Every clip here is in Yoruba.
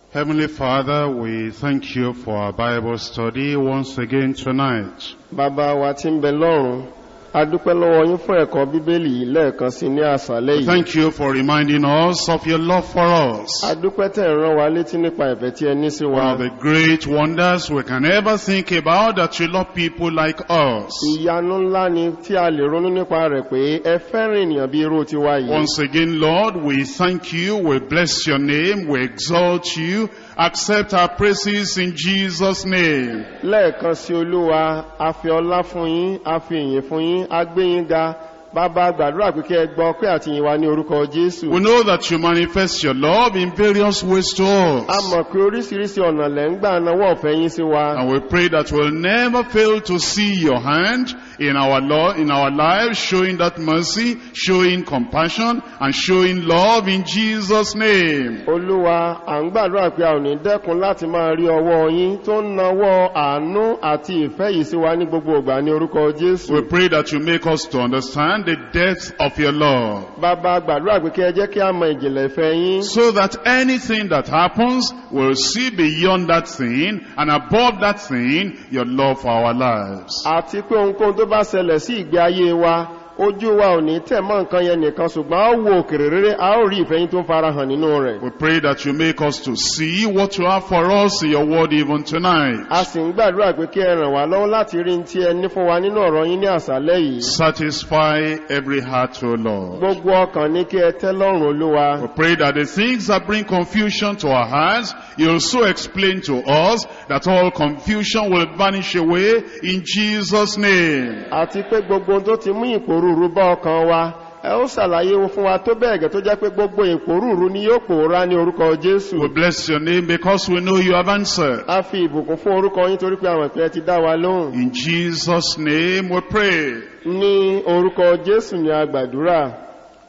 Heavenly Father, we thank you for our Bible study once again tonight. Bàbá wa tí ń bẹ lọ́run, a dúpẹ́ lọ́wọ́ yín fún ẹ̀kọ́ Bíbélì yìí lẹ́ẹ̀kan sí ní àṣálẹ́ yìí. Thank you for reminding us of your love for us. A dúpẹ́ tẹ̀ ń rán wa létí nípa ìfẹ́ tí ẹ ní sí One wa. of the great wonders we can ever think about that you love people like us. Ìyanu ńlá ni tí a lè ronú nípa rẹ̀ pé ẹ fẹ́ràn ènìyàn bí irú tiwa yìí. Once again, Lord, we thank you, we bless your name, we exalt you, accept our praises in Jesus' name. Lẹ́ẹ̀kan sí Olúwa, a fi ọlá fún yín, a fi ìyìn fún yín, a gbé yín ga. Bàbá gbàdúrà pé kí ẹ gbọ́ pé àtìyìn wa ní orúkọ Jésù. We know that you manifest your love in various ways to A us. mọ̀ pé oríṣiríṣi ọ̀nà lẹ̀ ń gbà náwó ọ̀fẹ́ yín sí wa. And we pray that we'll never fail to see your hand in our law, in our lives, showing that mercy, showing compassion, and showing love in Jesus' name. Olúwa, à ń gbàdúrà pé a ò ní dẹ́kun láti máa rí ọwọ́ yín tó ń nawọ́ àánú àti ìfẹ́ yìí sí wa ní gbogbo ìgbà ní orúkọ Jésù. We pray that you make us to understand the depth of your love. Bàbá gbàdúrà pé kí ẹ jẹ́ kí a mọ ìjìnlẹ̀ ìfẹ́ yín. So that anything that happens, we'll see beyond that thing and above that thing, your love for our lives. Àti pé ohunkóhun tó bá ṣẹlẹ̀ sí ìgbé ayé wa, ojú wa ò ní tẹ̀ mọ́ nǹkan yẹn nìkan ṣùgbọ́n a ó wo òkèrè rere, a ó rí ìfẹ́ yín tó ń fara hàn nínú rẹ̀. We pray that you make us to see what you have for us in your word even tonight. A sì ń gbàdúrà pé kí ẹ ràn wá lọ́wọ́ láti rí ní tí ẹ ní fún wa nínú ọ̀rọ̀ yín ní àṣálẹ́ yìí. Satisfy every heart, O Lord. Gbogbo ọkàn ní kí ẹ tẹ́ lọ́rùn Olúwa. We pray that the things that bring confusion to our hearts, you also explain to us that all confusion will vanish away in Jesus' name. àti pé gbogbo ohun tó ti mú ìpòrúurú bá ọkàn wa ẹ ó ṣàlàyé fún wa tó bẹ́ẹ̀ gẹ́ tó jẹ́ pé gbogbo ìpòrúurú ni yóò pòórá ní orúkọ jésù We bless your name because we know you have answered. a fi ìbùkún fún orúkọ yín torí pé àwọn ìpínlẹ̀ ti dá wa lóhùn In Jesus' name we pray. ní orúkọ jésù ni a gbàdúrà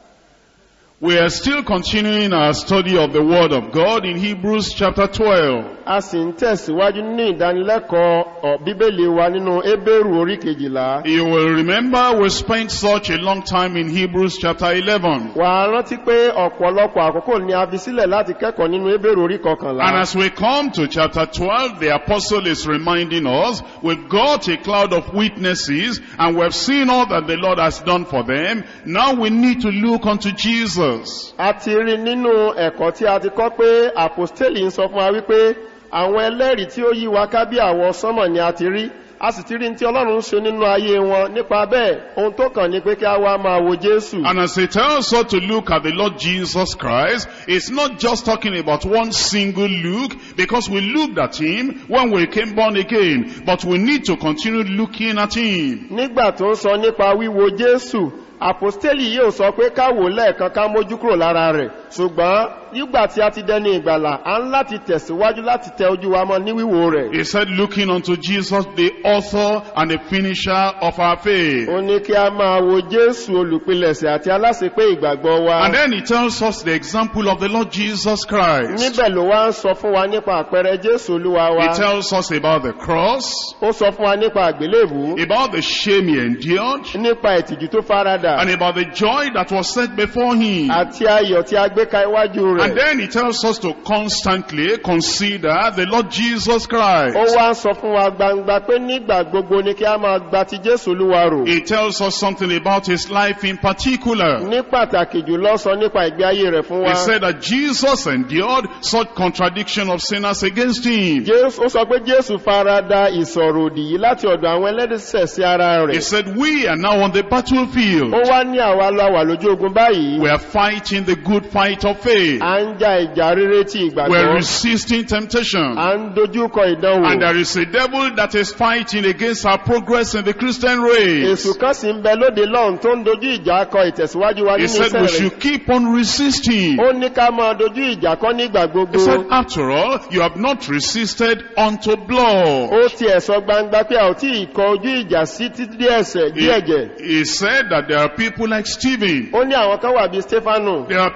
We are still continuing our study of the Word of God in Hebrews chapter 12. a sì ń tẹ̀síwájú nínú ìdánilẹ́kọ̀ọ́ ọ̀, bíbélì wa nínú ébérù orí kejìlá You will remember we spent such a long time in Hebrews chapter 11. wà á rántí pé ọ̀pọ̀lọpọ̀ àkókò ni a fi sílẹ̀ láti kẹ́kọ̀ọ́ nínú ébérù orí kọkànlá And as we come to chapter 12, the apostle is reminding us, we've got a cloud of witnesses and we've seen all that the Lord has done for them. Now we need to look unto Jesus. a ti rí nínú ẹ̀kọ́ tí a ti kọ́ pé àpòstélì ń sọ fún wa wípé àwọn ẹlẹ́rìí tí ó yí wa ká bí àwọ sánmọ̀ ni a ti rí a sì ti rí tí ọlọ́run ń ṣe nínú ayé wọn nípa bẹ́ẹ̀ ohun tó kàn ní pé kí a wá máa wo jésù And as it tells us to look at the Lord Jesus Christ, it's not just talking about one single look, because we looked at Him when we came born again, but we need to continue looking at Him. nígbà tó ń sọ nípa wíwo jésù àpòstélì yóò sọ pé ká wò lẹ́ẹ̀kan ká mójú kúrò lára rẹ̀ ṣùgbọ́n nígbà tí a ti dẹni ìgbàlà a ń láti tẹ̀síwájú láti tẹ ojú wa mọ́ ní wíwo rẹ̀ He said, looking unto Jesus, the author and the finisher of our faith. ó ní kí a máa wo jésù olùpilẹ̀sẹ̀ àti aláṣepé ìgbàgbọ́ wa And then he tells us the example of the Lord Jesus Christ. níbẹ̀ ló wá ń sọ fún wa nípa àpẹẹrẹ jésù olúwa wa He tells us about the cross, ó sọ fún wa nípa àgbélébù about the shame he endured, nípa ìtìjú tó farada and about the joy that was set before him. àti ayọ̀ tí a gbé ka iwájú And rẹ̀ then he tells us to constantly consider the Lord Jesus Christ. ó wá ń sọ fún wa gbangba pé nígbà gbogbo ni kí a máa gba ti jésù olúwa rò He tells us something about his life in particular. ní pàtàkì jùlọ sọ nípa ìgbé ayé rẹ̀ fún wa He said that Jesus endured such contradiction of sinners against him. Jésù- ó sọ pé jésù farada ìsọ̀rọ̀ òdì yìí láti ọ̀dọ̀ àwọn ẹlẹ́dẹ̀sẹ̀ sí ara He rẹ̀ said, we are now on the battlefield. ó wá ní àwa la wà lójú ogun báyìí We are fighting the good fight of faith. à ń ja ìjà rere ti We're ìgbàgbọ́ resisting temptation. à ń dojúkọ ìdánwò And there is a devil that is fighting against our progress in the Christian race. èsù kan sì ń bẹ lóde lọ́hùn tó ń dojú ìjà kọ ìtẹ̀síwájú wa He nínú said we iṣẹ́ rẹ̀ should keep on resisting. ó ní ká máa dojú ìjà kọ́ nígbà He gbogbo said, after all, you have not resisted unto blood. ó ti ẹ̀sọ́ gbangba pé a ò tí ì kọ ojú ìjà sí títí dé ẹ̀sẹ̀ dí ẹ̀jẹ̀ He, he said that there are people like Stephen. ó ní àwọn kan wà bíi stefano There are people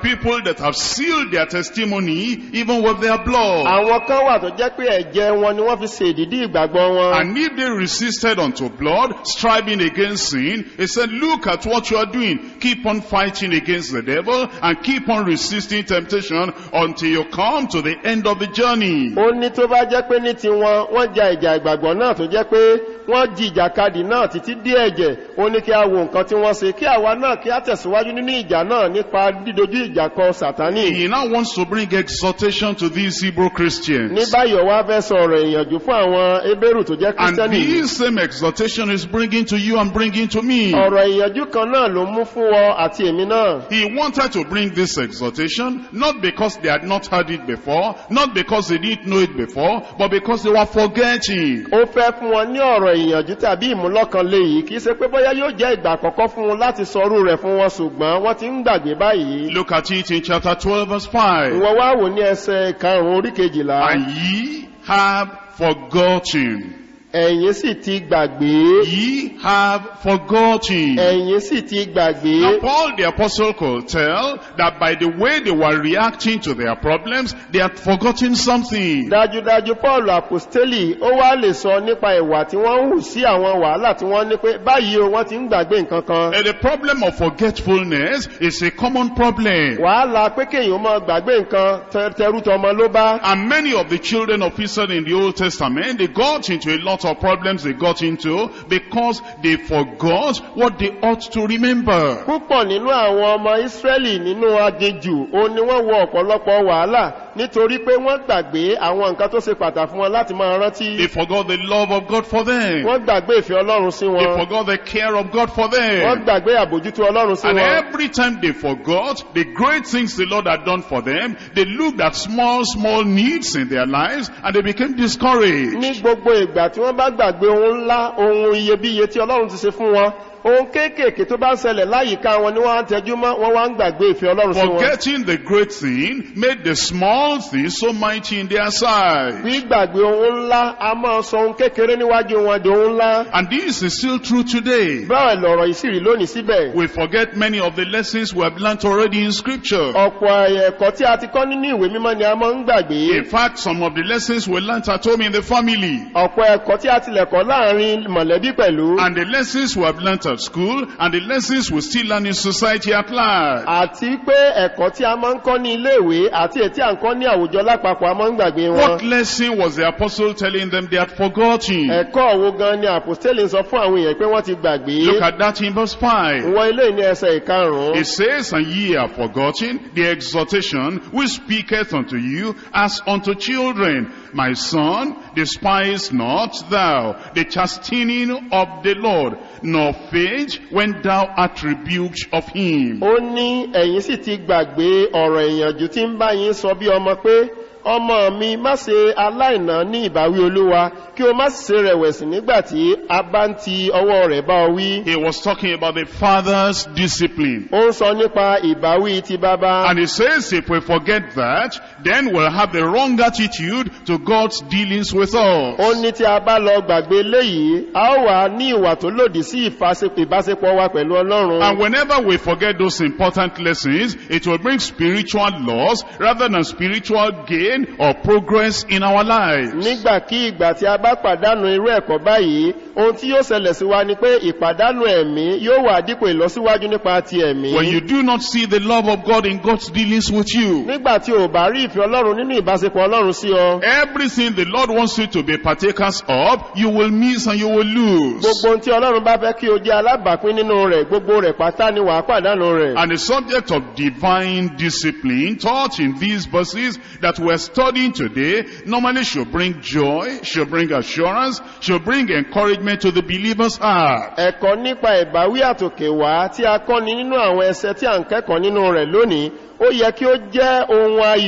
that have sealed their testimony even with their blood. àwọn kan wà tó jẹ́ pé ẹ̀jẹ̀ wọn ni wọ́n fi ṣe ìdídí ìgbàgbọ́ wọn And if they resisted unto blood, striving against sin, he said, look at what you are doing. Keep on fighting against the devil and keep on resisting temptation until you come to the end of the journey. ó ní tó bá jẹ́ pé ní tiwọn wọ́n ja ìjà ìgbàgbọ́ náà tó jẹ́ pé wọ́n jí ìjàkadì náà títí dé ẹ̀jẹ̀ ó ní kí a wo nǹkan tí wọ́n ṣe kí àwa náà kí a tẹ̀síwájú nínú ìjà náà nípa dídojú ìjà kọ sàtánì He now wants to bring exhortation to these Hebrew ní Christians. báyìí ọwá fẹ́ sọ ọ̀rọ̀ ìyànjú fún àwọn ebéèrú tó jẹ́ And kírísítẹ́nì yìí. this same exhortation is bringing to you and bringing to me. ọ̀rọ̀ ìyànjú kan náà ló mú fún ọ àti èmi náà He wanted to bring this exhortation not because they had not heard it before, not because they didn't know it before, but because they were forgetting. ó fẹ́ fún wọn ní ọ̀rọ̀ ìyànjú tàbí ìmúlọ́kan léyìí kì í ṣe pé bóyá yóò jẹ́ ìgbà àkọ́kọ́ fún wọn láti sọrú rẹ̀ fún wọn ṣùgbọ́n wọ́n ti ń gbàgbé báyìí Look at it in chapter 12 verse 5. ìwọ wá wò ní ẹsẹ̀ karùn-ún orí kejìlá And ye have forgotten. ẹ̀yin sì ti gbàgbé Ye have forgotten. ẹ̀yin sì ti Now gbàgbé Paul the apostle could tell that by the way they were reacting to their problems, they had forgotten something. dájúdájú paul apostoli ó wá lè sọ nípa ìwà tí wọ́n ń hù sí àwọn wàhálà tí wọ́n ní pé báyìí o wọ́n ti ń gbàgbé nǹkan kan And the problem of forgetfulness is a common problem. wàhálà pé kéèyàn máa gbàgbé nǹkan tẹ- tẹrútọmọ ló bá And many of the children of Israel in the Old Testament, they got into a lot of problems they got into because they forgot what they ought to remember. púpọ̀ nínú àwọn ọmọ ìsírẹ́lì nínú aginjù ó ní wọ́n wọ ọ̀pọ̀lọpọ̀ wàhálà nítorí pé wọ́n gbàgbé àwọn nǹkan tó ṣe pàtàkì fún wọn láti máa rántí They forgot the love of God for them. wọ́n gbàgbé ìfẹ́ ọlọ́run sí They wọn forgot the care of God for wọ́n them. gbàgbé àbójútó ọlọ́run sí And wọn every time they forgot the great things the Lord had done for them, they looked at small, small needs in their lives and they became discouraged. ní gbogbo ìgbà tí wọ́n bá gbàgbé ohun ńlá ohun iyebíye tí ọlọ́run ti ṣe fún wọn ohun kéékèèké tó bá ń ṣẹlẹ̀ láyìíká wọn ni wọ́n á ń tẹjú mọ́ wọ́n wá ń gbàgbé ìfẹ́ ọlọ́run sí wọn Forgetting the great thing made the small things so mighty in their sight. gbígbàgbé ohun ńlá a máa sọ ohun kékeré níwájú wọn di ohun ńlá And this is still true today. báwo lọ̀rọ̀ yìí sì rí lónìí síbẹ̀ We forget many of the lessons we have learnt already in scripture. ọ̀pọ̀ ẹ̀kọ́ tí a ti kọ́ nínú ìwé mímọ́ ni a máa ń gbàgbé In fact, some of the lessons we learnt at home in the family ọ̀pọ̀ ẹ̀kọ́ tí a tilẹ̀ kọ́ láàrin mọ̀lẹ́bí pẹ̀lú and the lessons we have learnt at school and the lessons we still learn in society at large. àti pé ẹ̀kọ́ tí a máa ń kọ́ ní iléèwé àti èyí tí à ń kọ́ ní àwùjọ lápapọ̀ a máa ń gbàgbé wọn What lesson was the apostle telling them they had forgotten? ẹ̀kọ́ wo gan ni àpòstélì ń sọ fún àwọn èèyàn pé wọ́n ti gbàgbé Look at that in verse 5. wọ ilé ní ẹsẹ̀ ìkarùn-ún It says, And ye have forgotten the exhortation which speaketh unto you as unto children. My son, despise not thou the chastening of the Lord, nor faint when thou art rebuked of him. ó ní ẹ̀yin sì ti gbàgbé ọ̀rọ̀ ìyànjú tí ń bá yín sọ bí ọmọ pé ọmọ mi má ṣe aláìná ní ìbáwí olúwa kí o má sì ṣe rẹ̀wẹ̀sì nígbà tí a bá ń ti ọwọ́ rẹ̀ bá ọ wí He was talking about the father's discipline. ó ń sọ nípa ìbáwí ti bàbá And he says if we forget that, then we'll have the wrong attitude to God's dealings with us. ó ní tí a bá lọ gbàgbé léyìí a ó wà ní ìwà tó lòdì sí ìfàsepọ̀- ìbáṣepọ̀ wa pẹ̀lú And ọlọ́run whenever we forget those important lessons, it will bring spiritual loss rather than spiritual gain or progress in our lives. nígbàkí ìgbà tí a bá pàdánù irú ẹ̀kọ́ báyìí ohun tí yóò ṣẹlẹ̀ sí wa ni pé ìpàdánù ẹ̀mí yóò wà dípò ìlọsíwájú nípa ti ẹ̀mí When you do not see the love of God in God's dealings with you, nígbà tí o bá rí ìfẹ́ ọlọ́run nínú ìbáṣepọ̀ ọlọ́run sí ọ everything the Lord wants you to be partakers of, you will miss and you will lose. gbogbo ohun tí ọlọ́run bá fẹ́ kí o jẹ́ alábàápín nínú rẹ̀ gbogbo rẹ̀ pátá ni wàá pàdánù rẹ̀ And the subject of divine discipline taught in these verses that we're studying today normally should bring joy, should bring assurance, should bring encouragement to the believer's heart. ẹ̀kọ́ nípa ìbáwí àtòkè wá tí a kọ́ni nínú àwọn ẹsẹ tí à ń kẹ́kọ̀ọ́ nínú rẹ̀ lónìí ó yẹ kí ó jẹ́ ohun ayọ̀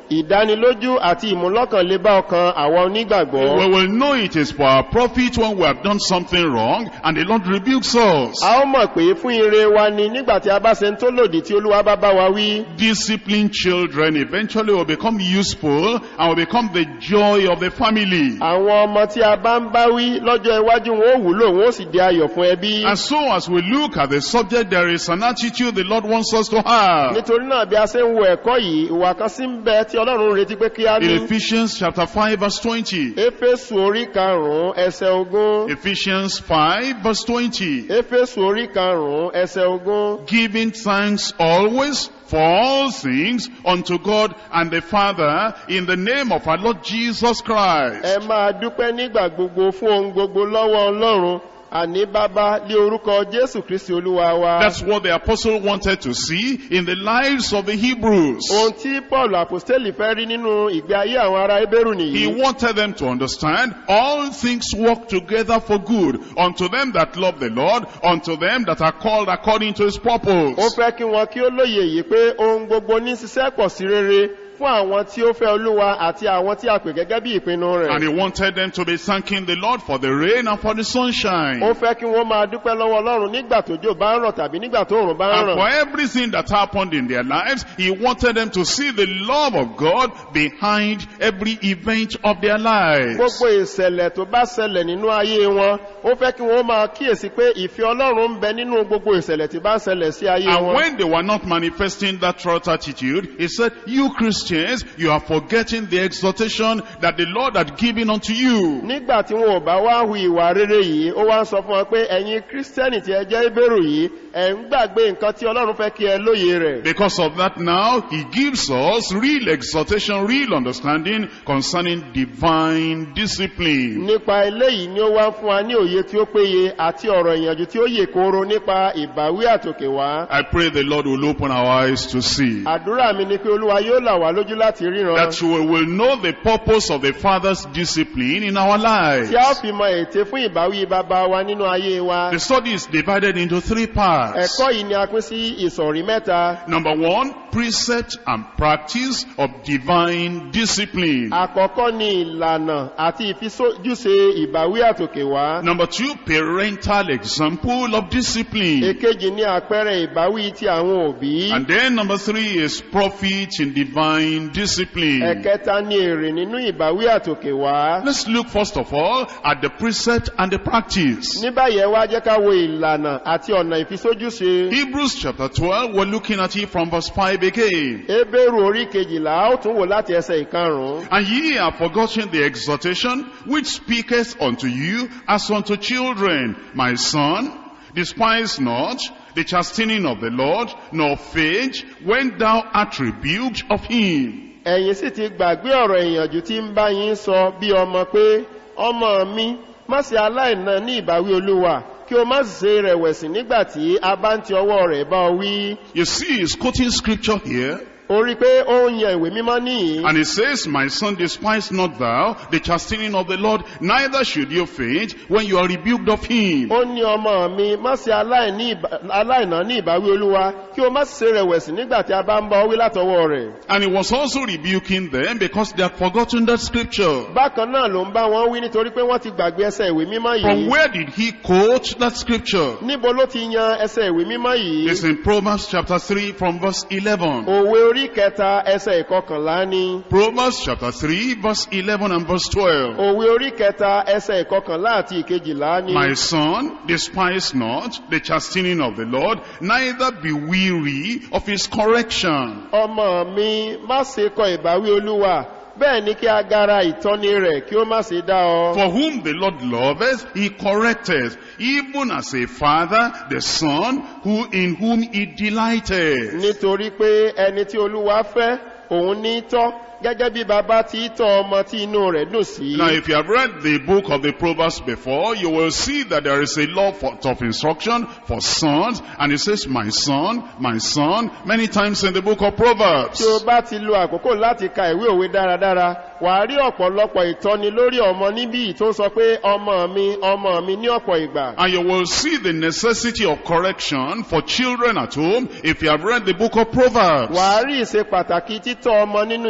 ìdánilójú àti ìmúlọ́kànlé bá ọkàn àwọn onígbàgbọ́ We will know it is for our profit when we have done something wrong and the Lord rebukes us. a ó mọ̀ pé fún ire wa ni nígbà tí a bá ṣe ń tó lòdì tí olúwa bá bá wa wí Disciplined children eventually will become useful and will become the joy of the family. àwọn ọmọ tí a bá ń bá wí lọ́jọ́ iwájú wọn ó wúlò wọn ó sì di ayọ̀ fún ẹbí And so as we look at the subject, there is an attitude the Lord wants us to have. nítorí náà bí a ṣe ń wo ẹ̀kọ́ yìí ìwà kan sí ń bẹ tí ọlọ́run ń retí pé kí á ní In Ephesians chapter 5 verse 20. éfésù orí karùn-ún ẹsẹ̀ ogún Ephesians 5 verse 20. éfésù orí karùn-ún ẹsẹ̀ ogún Giving thanks always for all things unto God and the Father in the name of our Lord Jesus Christ. ẹ máa dúpẹ́ nígbà gbogbo fún ohun gbogbo lọ́wọ́ ọlọ́run àní bàbá lé orúkọ jésù kristi olúwa wa That's what the apostle wanted to see in the lives of the Hebrews. ohun tí paul apostoli fẹ́ rí nínú ìgbé ayé àwọn ará ebéèrú He nìyí wanted them to understand all things work together for good unto them that love the Lord, unto them that are called according to his ó purpose. fẹ́ kí wọn kí ó lóye yìí pé ohun gbogbo ní ṣiṣẹ́ pọ̀ sí rere fún àwọn tí ó fẹ́ olúwa àti àwọn tí a pè gẹ́gẹ́ bí ìpinnu And rẹ̀ he wanted them to be thanking the Lord for the rain and for the sunshine. ó fẹ́ kí wọ́n máa dúpẹ́ lọ́wọ́ ọlọ́run nígbà tójò bá ń rọ̀ tàbí nígbà tó òrùn bá ń And for rọ̀ everything that happened in their lives, he wanted them to see the love of God behind every event of their lives. gbogbo ìṣẹ̀lẹ̀ tó bá ṣẹlẹ̀ nínú ayé wọn ó fẹ́ kí wọ́n máa kíyèsí pé ìfẹ́ ọlọ́run ń bẹ nínú gbogbo ìṣẹ̀lẹ̀ tí bá ń ṣẹlẹ̀ sí ayé And wọn when they were not manifesting that trust attitude, he said, you Christians, you are forgetting the exhortation that the Lord had given unto you. nígbà tí wọn ò bá wá hu ìwà rere yìí ó wá ń sọ fún wọn pé ẹ̀yin kírísítẹ́nì tí ẹ jẹ́ ìbẹ̀rù yìí ẹ̀ ń gbàgbé nǹkan tí ọlọ́run fẹ́ kí ẹ lóye rẹ̀ Because of that now, he gives us real exhortation, real understanding concerning divine discipline. nípa eléyìí ni ó wá ń fún wa ní òye tí ó péye àti ọ̀rọ̀ ìyànjú tí ó yè kooro nípa ìbáwí àtòkè wá I pray the Lord will open our eyes to see. àdúrà mi ni pé olúwa yóò là wá lójú láti ríran That we will know the purpose of the Father's discipline in our lives. tí a ó fi mọ ète fún ìbáwí bàbá wa nínú ayé wa The study is divided into three parts. ẹ̀kọ́ yìí ni a pín sí ìsọ̀rí mẹ́ta Number one, precept and practice of divine discipline. àkọ́kọ́ ni ìlànà àti ìfisójúṣe ìbáwí àtòkè wá Number two, parental example of discipline. èkejì ní àpẹẹrẹ ìbáwí ti àwọn òbí And then number three is profit in divine discipline. ẹ̀kẹta ní èrè nínú ìbáwí àtòkè wá Let's look first of all at the precept and the practice. ní báyìí ẹ wá jẹ́ ká wo ìlànà àti ọ̀nà ìfisójúṣe Hebrews chapter 12, we're looking at it from verse 5 again. ebéèrú orí kejìlá ó tún wò láti ẹsẹ̀ ìkarùn-ún And ye have forgotten the exhortation which speaketh unto you as unto children, my son, despise not the chastening of the Lord, nor faint when thou art rebuked of him. ẹ̀yin sì ti gbàgbé ọ̀rọ̀ ìyànjú tí ń bá yín sọ bí ọmọ pé ọmọ mi má ṣe aláìna ní ìbáwí olúwa kí o má sì ṣe rẹ̀wẹ̀sì nígbà tí a bá ń ti ọwọ́ rẹ̀ bá ọ wí You see, he's quoting scripture here, ó rí pé ó ń yan ìwé mímọ́ níyìn and he says, My son, despise not thou the chastening of the Lord, neither should you faint when you are rebuked of him. ó ní ọmọ mi má ṣe aláìní ìbá- aláìná ní ìbáwí olúwa kí o má sì ṣe rẹ̀wẹ̀sì nígbà tí a bá ń bá ọ wí látọwọ́ rẹ̀ And he was also rebuking them because they had forgotten that scripture. bákan náà ló ń bá wọn wí nítorí pé wọ́n ti gbàgbé ẹsẹ̀ ìwé mímọ́ From yìí where did he quote that scripture? níbo ló ti yan ẹsẹ̀ ìwé mímọ́ yìí It's in Proverbs chapter 3 from verse 11. òwe orí kẹta ẹsẹ̀ ìkọkànlá ni Proverbs chapter 3 verse 11 and verse 12. òwe orí kẹta ẹsẹ̀ ìkọkànlá àti ìkejìlá ni My son, despise not the chastening of the Lord, neither be weary of his correction. ọmọ mi má ṣe kọ ìbáwí olúwa bẹ́ẹ̀ ni kí agara ìtọ́ni rẹ̀ kí ó má ṣe dá ọ For whom the Lord loveth, he correcteth, even as a father, the son, who in whom he delighteth. nítorí pé ẹni tí olúwa fẹ́ òun ní tọ́ gẹ́gẹ́ bí bàbá ti tọ́ ọmọ tí inú rẹ̀ dùn sí Now, if you have read the book of the Proverbs before, you will see that there is a law for, of instruction for sons, and it says, my son, my son, many times in the book of Proverbs. tí o bá ti lo àkókò láti ka ìwé òwe dáradára wà á rí ọ̀pọ̀lọpọ̀ ìtọ́ni lórí ọmọ níbí yìí tó sọ pé ọmọ mi ọmọ mi ní ọ̀pọ̀ ìgbà And you will see the necessity of correction for children at home if you have read the book of Proverbs. wà á rí ìṣe pàtàkì títọ́ ọmọ nínú ilé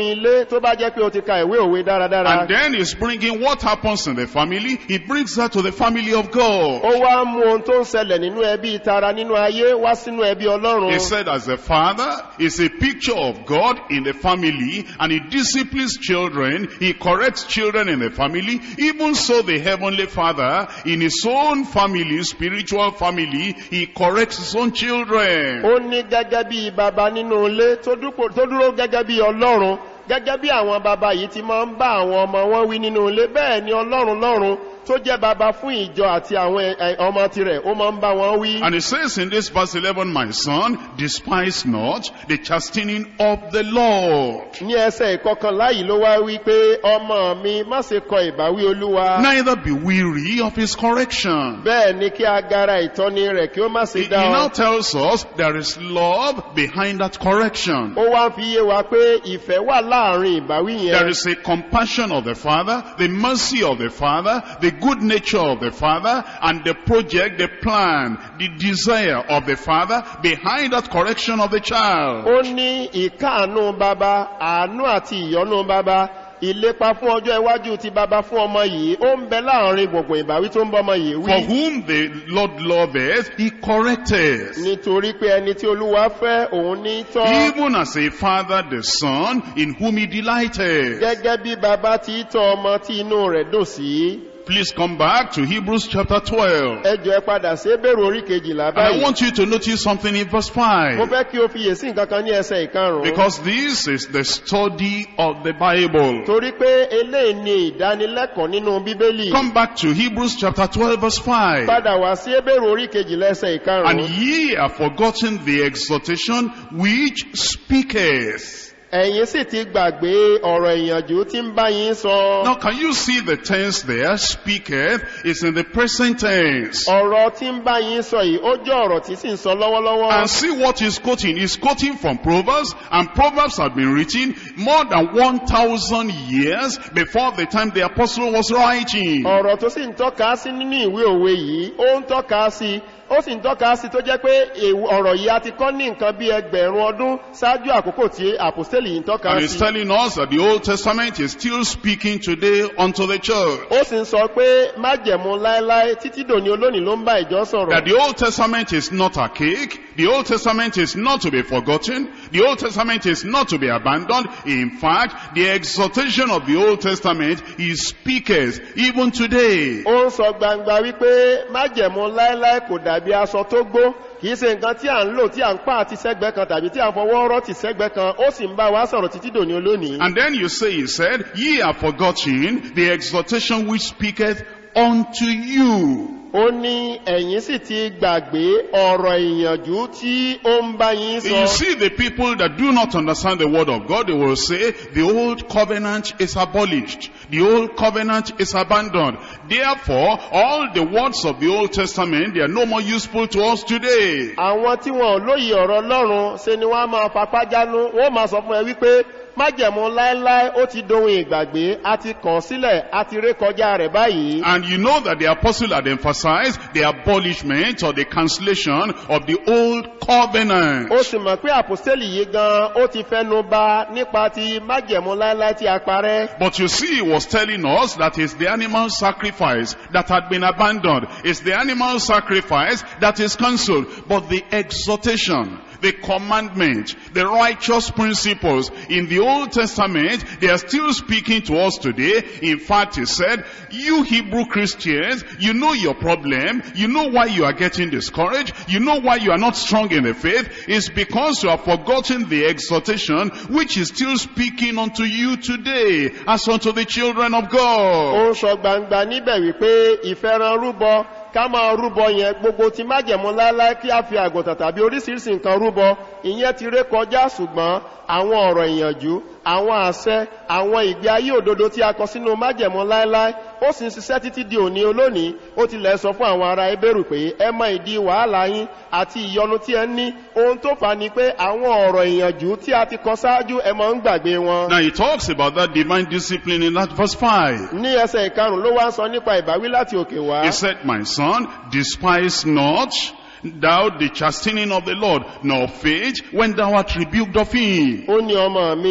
ilé tó bá jẹ́ pé o ti ka ìwé òwe dáradára And then he's bringing what happens in the family. He brings that to the family of God. ó wá mú ohun tó ń ṣẹlẹ̀ nínú ẹbí tara nínú ayé wá sínú ẹbí ọlọ́run He said as a father is a picture of God in the family and he disciplines children, he corrects children in the family. Even so the heavenly father in his own family, spiritual family, he corrects his own children. ó ní gẹ́gẹ́ bí baba nínú ilé tó dúpò- tó dúró gẹ́gẹ́ bí ọlọ́run gẹ́gẹ́ bí àwọn baba yìí ti máa ń bá àwọn ọmọ wọn wí nínú ilé bẹ́ẹ̀ ni ọlọ́run lọ́run tó jẹ́ baba fún ìjọ àti àwọn ẹ- ẹ- ọmọ tirẹ̀ ó máa ń bá wọn wí. And it says in this verse 11, my son, despise not the chastening of the Lord. ní ẹsẹ̀ ìkọkànlá yìí ló wá wí pé ọmọ mi má ṣe kọ ìbáwí olúwa Neither be weary of his correction. bẹ́ẹ̀ ni kí agara ìtọ́ni rẹ̀ kí ó má He, ṣe he dá now ọ. tells us there is love behind that correction. ó wá fi yé wa pé ìfẹ́ wà láàrin ìbáwí There yẹn is a compassion of the Father, the mercy of the Father, the good nature of the Father, and the project, the plan, the desire of the Father behind that correction of the child. ó ní ìkáàánú baba àánú àti ìyọ́nú baba ìlépa fún ọjọ́ iwájú ti baba fún ọmọ yìí ó ń bẹ láàrin gbogbo ìbáwí tó ń bọ́ ọmọ yìí For wí whom the Lord loveth, he correcteth. nítorí pé ẹni tí olúwa fẹ́ òun ní tọ́ Even as a father the son in whom he delighted. gẹ́gẹ́ bí baba ti tọ́ ọmọ tí inú rẹ̀ dùn sí Please come back to Hebrews chapter 12. ẹjọ́ ẹ padà sí bẹ̀rù orí kejìlá And I báyìí want you to notice something in verse mo 5. fẹ́ kí o fi yèsí nǹkan kan ní ẹsẹ̀ ìkarùn-ún Because this is the study of the Bible. torí pé eléyìí ni ìdánilẹ́kọ̀ọ́ nínú bíbélì Come back to Hebrews chapter 12 verse 5. padà wá sí bẹ̀rù orí kejìlá ẹsẹ̀ And ìkarùn-ún ye have forgotten the exhortation which speaketh. ẹ̀yin sì ti gbàgbé ọ̀rọ̀ ìyànjú tí ń bá yín sọ Now can you see the tense there? Speaketh is in the present tense. ọ̀rọ̀ tí ń bá yín sọ yìí ó jẹ́ ọ̀rọ̀ tí sì ń sọ lọ́wọ́lọ́wọ́ And see what he's quoting. He's quoting from Proverbs, and Proverbs had been written more than 1,000 years before the time the apostle was writing. ọ̀rọ̀ tó sì ń tọ́ka sí nínú ìwé òwe yìí ó ń tọ́ka sí ó sì ń tọ́ka sí tó jẹ́ pé èw- ọ̀rọ̀ yìí a ti kọ́ ní nǹkan bí ẹgbẹ̀rún ọdún ṣáájú àkókò tí àpòstélì yìí ń tọ́ka And he's sí telling us that the Old Testament is still speaking today unto the church. ó sì ń sọ pé májẹ̀mú láéláé títí dòní olónìí ló ń bá ìjọ sọ̀rọ̀ That the Old Testament is not archaic, the Old Testament is not to be forgotten, the Old Testament is not to be abandoned. In fact, the exhortation of the Old Testament is speakers even today. ó ń sọ gbangba wípé májẹ̀mú láéláé kò dàbí aṣọ tó gbó kìí ṣe nǹkan tí à ń lò tí à ń pa àti sẹ́gbẹ́ kan tàbí tí à ń fọwọ́ rọ́ ti sẹ́gbẹ́ kan ó sì ń bá wa sọ̀rọ̀ títí dòní olónìí And then you say, he said, ye have forgotten the exhortation which speaketh unto you. ó ní ẹ̀yin sì ti gbàgbé ọ̀rọ̀ ìyànjú tí ó ń bá yín You sọ see the people that do not understand the word of God, they will say, the old covenant is abolished. The old covenant is abandoned. Therefore, all the words of the Old Testament, they are no more useful to us today. àwọn tí wọn ò lóye ọ̀rọ̀ ọlọ́run ṣe ni wọ́n á máa papá jánu wọ́n máa sọ fún ẹ wípé májẹ̀mú láéláé ó ti dohun ìgbàgbé a ti kàn sílẹ̀ a ti ré kọjá rẹ̀ báyìí And you know that the apostle had emphasized the abolishment or the cancellation of the old covenant. ó sì mọ̀ pé àpòstélì yìí gan ó ti fẹ́nu ba nípa ti májẹ̀mú láéláé tí a parẹ́ But you see, he was telling us that it's the animal sacrifice that had been abandoned. It's the animal sacrifice that is cancelled. But the exhortation, the commandment, the righteous principles in the Old Testament, they are still speaking to us today. In fact, he said, you Hebrew Christians, you know your problem. You know why you are getting discouraged. You know why you are not strong in the faith. It's because you have forgotten the exhortation which is still speaking unto you today as unto the children of ó God. ń sọ gbangba níbẹ̀ wípé ìfẹ́ràn rúbọ ká máa rúbọ yẹn gbogbo ti májẹ̀mú láéláé kí a fi àgùntàn tàbí oríṣiríṣi nǹkan rúbọ ìyẹn ti ré kọjá ṣùgbọ́n àwọn ọ̀rọ̀ ìyànjú àwọn àṣẹ àwọn ìgbé ayé òdodo tí a kọ sínú májẹ̀mú láéláé ó sì ń ṣiṣẹ́ títí di òní olónìí ó tilẹ̀ sọ fún àwọn ará ebérù pé ẹ mọ ìdí wàhálà yín àti ìyọnu tí ẹ ní ohun tó fà á ni pé àwọn ọ̀rọ̀ ìyànjú tí a ti kọ ṣáájú ẹ mọ̀ ń gbàgbé wọn. Now he talks about that divine discipline in that verse 5. ní ẹsẹ̀ ìkarùn ló wá ń sọ nípa ìbáwí láti òkè wá. He said, My son, despise not thou the chastening of the Lord, nor faint when thou art rebuked of him. ó ní ọmọ mi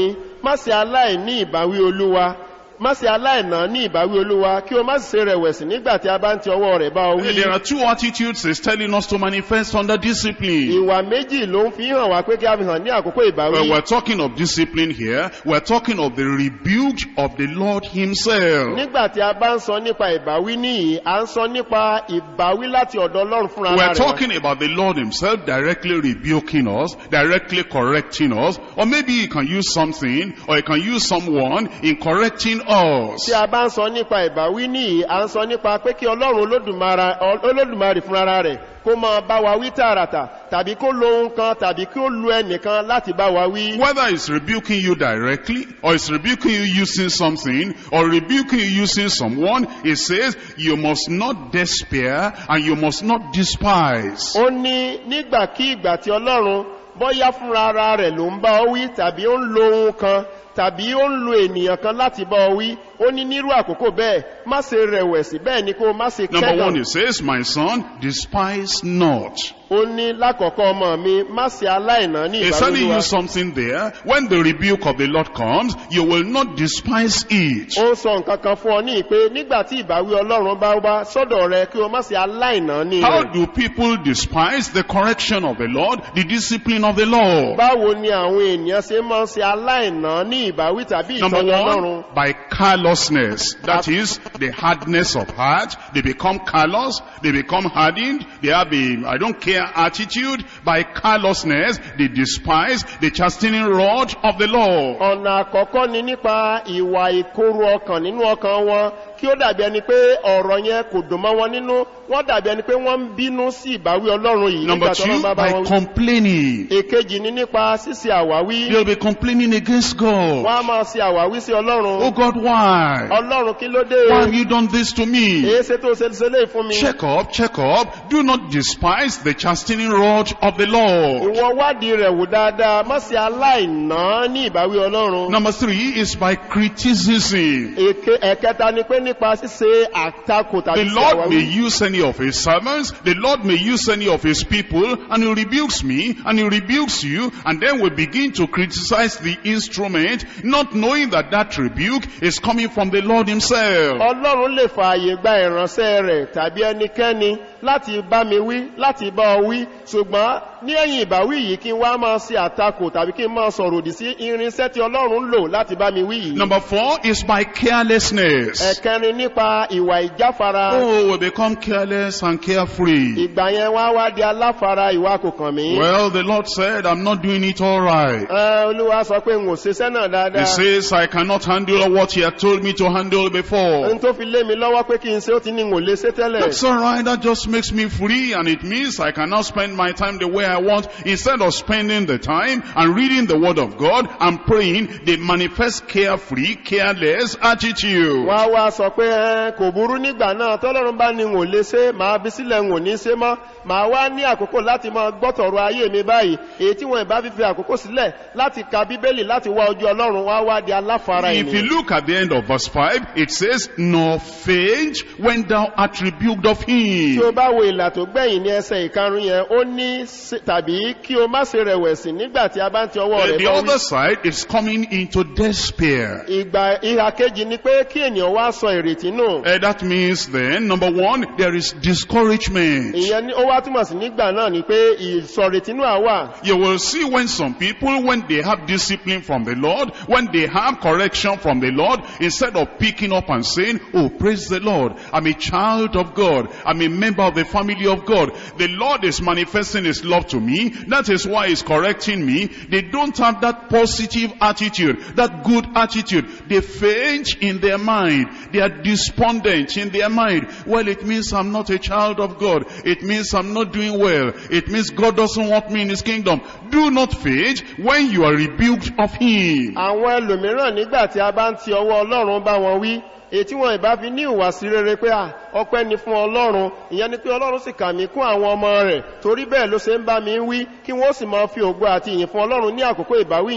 má ṣe aláìní ìbáwí olúwa má ṣe aláìná ní ìbáwí olúwa kí o má sì ṣe rẹ̀wẹ̀sì nígbà tí a bá ń ti ọwọ́ rẹ̀ bá ọ wí There are two attitudes he's telling us to manifest under discipline. ìwà méjì ló ń fi hàn wá pé kí a fi hàn ní àkókò ìbáwí Well, we're talking of discipline here. We're talking of the rebuke of the Lord himself. nígbà tí a bá ń sọ nípa ìbáwí níyì à ń sọ nípa ìbáwí láti ọ̀dọ̀ ọlọ́run fúnra We're rẹ̀ wá. talking about the Lord himself directly rebuking us, directly correcting us, or maybe he can use something, or he can use someone in correcting us. tí a bá ń sọ nípa ìbáwí níyì à ń sọ nípa pé kí ọlọ́run olódùmarè olódùmarè fúnra rẹ̀ kó máa bá wa wí tààràtà tàbí kó lo ohun kan tàbí kí ó lu ẹnìkan láti bá wa wí. Whether he's rebuking you directly, or he's rebuking you using something, or rebuking you using someone, he says, you must not despair, and you must not despise. ó ní nígbàkígbà tí ọlọ́run bọ́yá fúnra ara rẹ̀ ló ń bá ọ wí tàbí ó ń lo ohun kan tàbí ó ń lo ènìyàn kan láti bá ọ wí ó ní nírú àkókò bẹ́ẹ̀ má ṣe rẹ̀wẹ̀sì bẹ́ẹ̀ ni kó o má ṣe Number one, kẹ́gàn he says, my son, despise not. ó ní lákọ̀ọ́kọ́ ọmọ mi má ṣe aláìná ní He's telling ìbáwí you something there. When the rebuke of the Lord comes, you will not despise it. ó ń sọ nǹkan kan fún ọ ní pé nígbà tí ìbáwí ọlọ́run bá wá sọ́dọ̀ rẹ kí o má ṣe aláìná ní How rẹ̀ do people despise the correction of the Lord, the discipline of the Lord? báwo ni àwọn ènìyàn ṣe máa ń ṣe aláìná ní ìbáwí tàbí Number ìtọ́jú ọlọ́run one, by callousness. That is the hardness of heart. They become callous. They become hardened. They have a I don't care attitude. By callousness, they despise the chastening rod of the Lord. ọ̀nà àkọ́kọ́ ni nípa ìwà ìkorò ọkàn nínú ọkàn wọn kí ó dàbí ẹni pé ọ̀rọ̀ yẹn kò dùn mọ́ wọn nínú wọ́n dàbí ẹni pé wọ́n ń bínú sí ìbáwí ọlọ́run yìí Number nígbà tó lọ́n two, bá bá by wọn wí. complaining. èkejì ni nípa ṣíṣe àwáwí They'll be complaining against God. wọ́n á máa ṣe àwáwí sí Oh ọlọ́run God, why? ọlọ́run kí ló dé Why have you done this to me? èé ṣe tó ṣe ṣe léè fún mi Check up, check up. Do not despise the chastening rod of the Lord. ìwọ wádìí rẹ̀ wò dáadáa má ṣe aláìná ní ìbáwí ọlọ́run Number three is by criticism. Èké- ẹ̀kẹta ni pé nípa ṣíṣe àtakò The tàbí ṣe Lord may àwáwí use any of his servants, the Lord may use any of his people, and he rebukes me, and he rebukes you, and then we begin to criticize the instrument, not knowing that that rebuke is coming from the Lord himself. ọlọ́run lè fààyè gba ìránṣẹ́ rẹ̀ tàbí ẹnikẹ́ni láti bá mi wí láti bá ọ wí ṣùgbọ́n ní ẹ̀yìn ìbáwí yìí kí n wá máa ṣe àtakò tàbí kí n máa sọ̀rọ̀ òdì sí irinṣẹ́ tí ọlọ́run ń lò láti bá mi wí yìí. Number four is by carelessness. ẹ̀kẹrin nípa ìwà ìjáfara Oh, we become careless and carefree. ìgbà yẹn wá wá di aláfara ìwà kò kàn mí. Well, the Lord said, I'm not doing it all right. Ẹ, olúwa sọ pé n ò ṣiṣẹ́ náà He dáadáa. says, I cannot handle what he had told me to handle before. n tó fi lé mi lọ́wọ́ pé kí n ṣe ó ti ní n ò lè ṣe tẹ́lẹ̀. That's alright, that just makes me free and it means I can now spend my time the way I want. Instead of spending the time and reading the word of God and praying, they manifest carefree, careless attitude. wá wá sọ pé ẹ kò burú nígbà náà tọ́lọ́run bá ní n ò lè ṣe máa bí sílẹ̀ n ò ní ṣe mọ́ máa wá ní àkókò láti máa gbọ́tọ̀rọ̀ ayé mi báyìí èyí tí wọ́n ìbá fífi àkókò sílẹ̀ láti ka bíbélì láti wá ojú ọlọ́run wá wá di aláfara If you ènìyàn. look at the end of verse 5, it says, Nor faint when thou art rebuked of tí o him. bá wo ìlà tó gbẹ̀yìn ní ẹsẹ̀ ìkarùn yẹn ó ní ṣe- tàbí kí o má ṣe rẹ̀wẹ̀sì nígbà tí a bá ń ti ọwọ́ Uh, rẹ̀ The bọ́ other wí. side is coming into despair. ìgbà ìhà kejì ni pé kí ènìyàn wá sọ ìrètí nù. Uh, that means then, number one, there is discouragement. ìyẹn ni ó wá túmọ̀ sí nígbà náà ni pé ìsọ̀rètí nù àwà. You will see when some people, when they have discipline from the Lord, when they have correction from the Lord, instead of picking up and saying, oh, praise the Lord, I'm a child of God, I'm a member of the family of God, the Lord is manifesting his love to me, that is why he's correcting me. They don't have that positive attitude, that good attitude. They faint in their mind. They are despondent in their mind. Well, it means I'm not a child of God. It means I'm not doing well. It means God doesn't want me in his kingdom. Do not faint when you are rebuked of him. àwọn ẹlòmíràn nígbà tí a bá ń ti ọwọ́ ọlọ́run bá wọn wí èyí tí wọn ìbá fi ní ìwàsí rere pé à ọpẹ́ ni fún ọlọ́run ìyẹn ni pé ọlọ́run sì kà mí kún àwọn ọmọ rẹ̀ torí bẹ́ẹ̀ ló ṣe ń bá mi wí kí wọ́n sì máa fi ògo àti ìyìn fún ọlọ́run ní àkókò ìbáwí yẹn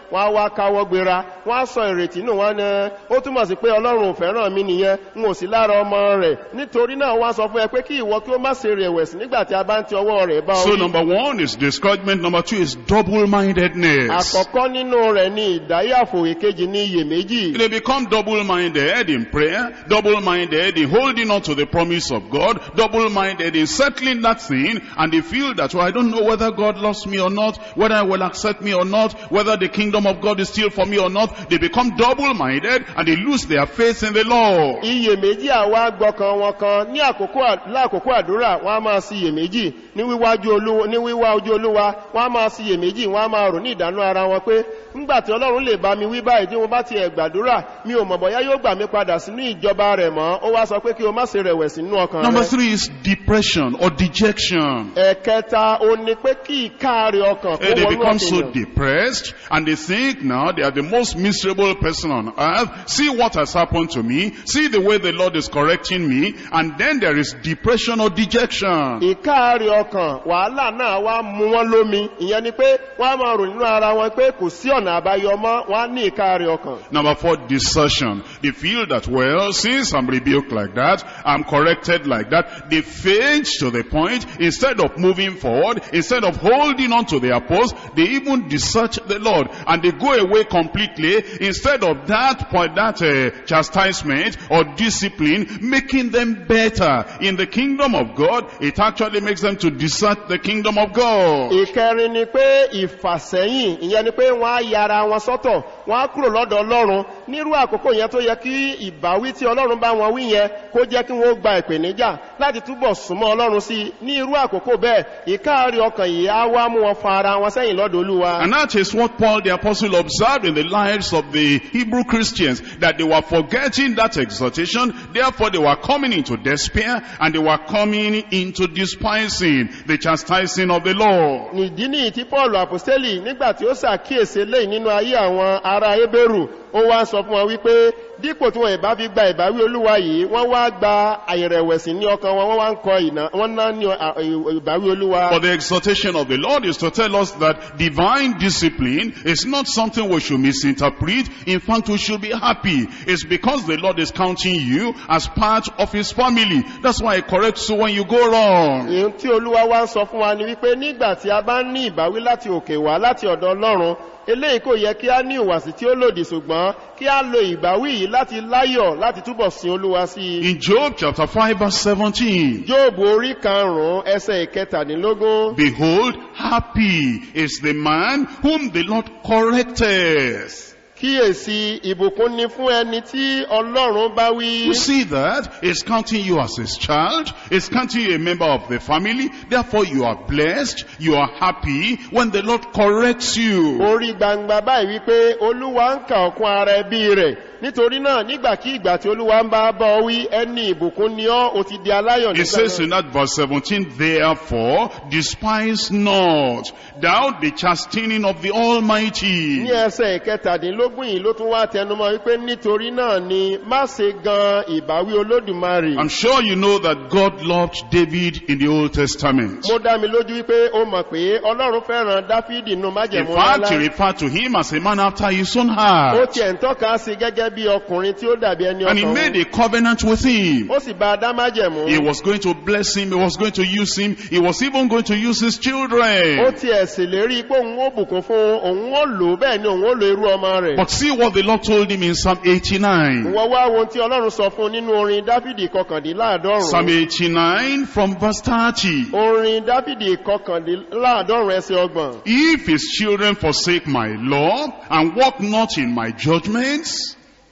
wọ́n á wá káwọ́ gbéra wọ́n á sọ ìrètí nù wọ́n ní ó túmọ̀ sí pé ọlọ́run ò fẹ́ràn mi nìyẹn n ò sí lára ọmọ rẹ̀ nítorí náà wọ́n á sọ fún ẹ pé kí ìwọ kí ó má ṣe rẹ̀wẹ̀sì nígbà tí a bá ń ti ọwọ́ rẹ̀ bá So orí number one is discouragement. Number two is double-mindedness. àkọ́kọ́ nínú rẹ̀ ni ìdáyàfò èkejì ní iyèméjì They become double-minded in prayer, double-minded in holding on to the promise of God, double-minded in settling that thing, and they feel that, well, I don't know whether God loves me or not, whether I will accept me or not, whether the kingdom of God is still for me or not. They become double-minded and they lose their faith in the Lord. iyèméjì àwa gbọ́kan wọn kan ní àkókò à- láàkókò àdúrà wọ́n á máa sí iyèméjì ní wíwájú olúwa ní wíwá ojú olúwa wọ́n á máa sí iyèméjì wọ́n á máa rò ní ìdánú ara wọn pé ńgbà tí ọlọ́run lè bá mi wí báyìí tí mo bá ti ẹ̀ gbàdúrà mi ò mọ̀ bọ́yá yóò gbà mí padà sínú ìjọba rẹ̀ mọ́ ó wá sọ pé kí o má ṣe rẹ̀wẹ̀sì nínú ọkàn Number rẹ̀ three is depression or dejection. ẹ̀kẹta ó ní pé kí ìkáàrí ọkàn kó Eh, They wọnú become so ọkàn depressed and they think now they are the most miserable person on earth. See what has happened to me. See the way the Lord is correcting me. And then there is depression or dejection. ìkáàrí ọkàn wàhálà náà wá mú wọn lómi ìyẹn ni pé wọ́n á máa rò nínú ara wọn pé kò sí ọ̀nà àbáyọ mọ́ wọ́n á ní ìkáàrí ọkàn Number four, desertion. They feel that, well, since I'm rebuked like that, I'm corrected like that, they faint to the point, instead of moving forward, instead of holding on to their post, they even desert the Lord, and they go away completely, instead of that point, that uh, chastisement or discipline, making them better in the kingdom of God, it actually makes them to desert the kingdom of God. ìkẹrin ni pé ìfàsẹ́yìn ìyẹn ni pé wọ́n á yára wọn sọ́tọ̀ wọ́n á kúrò lọ́dọ̀ ọlọ́run nírú àkókò yẹn tó yẹ kí ìbáwí tí ọlọ́run bá wọn wí yẹn kó jẹ́ kí wọ́n gba ìpèníjà láti túbọ̀ súnmọ́ ọlọ́run sí i ní irú àkókò bẹ́ẹ̀ ìkáàrí ọkàn yìí á wá mú wọn fa ara wọn sẹ́yìn lọ́dọ̀ olúwa And that is what Paul the apostle observed in the lives of the Hebrew Christians, that they were forgetting that exhortation, therefore they were coming into despair, and they were coming into despising the chastising of the Lord. nìdí ní tí paul apostoli nígbà tí ó ṣàkíyèsí eléyìí nínú ayé àwọn ará ebéèrù ó wá ń sọ fún wọn wípé dípò tí wọn ìbá fi gba ìbáwí olúwa yìí wọn wá gba àìrẹ̀wẹ̀sì ní ọkàn wọn wọn wá ń kọ ìná wọn ná ní à- ìbáwí olúwa For the exhortation of the Lord is to tell us that divine discipline is not something we should misinterpret. In fact, we should be happy. It's because the Lord is counting you as part of his family. That's why he corrects you when you go wrong. èyí tí olúwa wá ń sọ fún wa ni wípé nígbà tí a bá ní ìbáwí láti òkè wá láti ọ̀dọ̀ ọlọ́run eléyìí kò yẹ kí a ní ìwàsí tí ó lòdì ṣùgbọ́n kí a lo ìbáwí yìí láti láyọ̀ láti túbọ̀ sin olúwa sí i In Job chapter 5 verse 17, jóòbù orí karùn-ún ẹsẹ̀ ìkẹtàdínlógún Behold, happy is the man whom the Lord correcteth. kíyèsí ìbùkún ni fún ẹni tí ọlọ́run bá wí You see that? It's counting you as his child. It's counting you a member of the family. Therefore you are blessed. You are happy when the Lord corrects you. orí gbangba báyìí wípé olúwa ń kà ọkún ara ẹbí rẹ̀ nítorí náà nígbàkígbà tí olúwa ń bá bọ́ wí ẹni ìbùkún ni ọ́ o ti di aláyọ̀ It nígbà says náà. in that verse 17, Therefore despise not thou the chastening of the Almighty. ní ẹsẹ̀ ìkẹtàdínlógún yìí ló tún wá tẹnumọ́ wípé nítorí náà ni má ṣe gan ìbáwí olódùmarè I'm sure you know that God loved David in the Old Testament. mo dá mi lójú wípé ó mọ̀ pé ọlọ́run fẹ́ràn dáfídì nù In májẹ̀mú fact, he ńlá referred to him as a man after his own ó heart. tiẹ̀ ń tọ́ka sí gẹ́gẹ́ bí ọkùnrin tí ó dàbí ẹni And he ọkàn made òun. a covenant with him. ó sì bá a dá májẹ̀mú He was going to bless him. He was going to use him. He was even going to use his ó children. tiẹ̀ ṣèlérí pé òun ó bùkún fún òun ó lò ó, bẹ́ẹ̀ ni òun ó lo irú ọmọ rẹ̀ But see what the Lord told him in Psalm 89. wọ́n wá ohun tí ọlọ́run sọ fún un nínú orin dáfídì kọkàndínláàdọ́rùn Psalm 89 from verse 30. orin dáfídì kọkàndínláàdọ́rùn ẹsẹ̀ ọgbọ̀n If his children forsake my law and walk not in my judgments,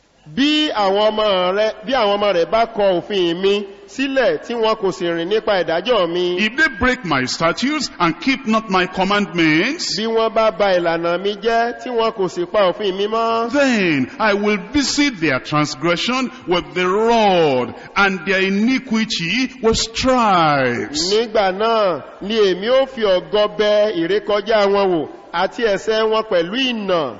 bí àwọn ọmọ rẹ̀ bí àwọn ọmọ rẹ̀ bá kọ òfin mi sílẹ̀ tí wọn kò sì rìn nípa ìdájọ́ mi if they break my statutes and keep not my commandments, bí wọ́n bá ba ìlànà mi jẹ́ tí wọn kò sì pa òfin mi mọ́ then I will visit their transgression with the rod and their iniquity with stripes. nígbà náà ni èmi ó fi ọ̀gọ bẹ ìrékọjá wọn wò àti ẹ̀ṣẹ̀ wọn pẹ̀lú ìnà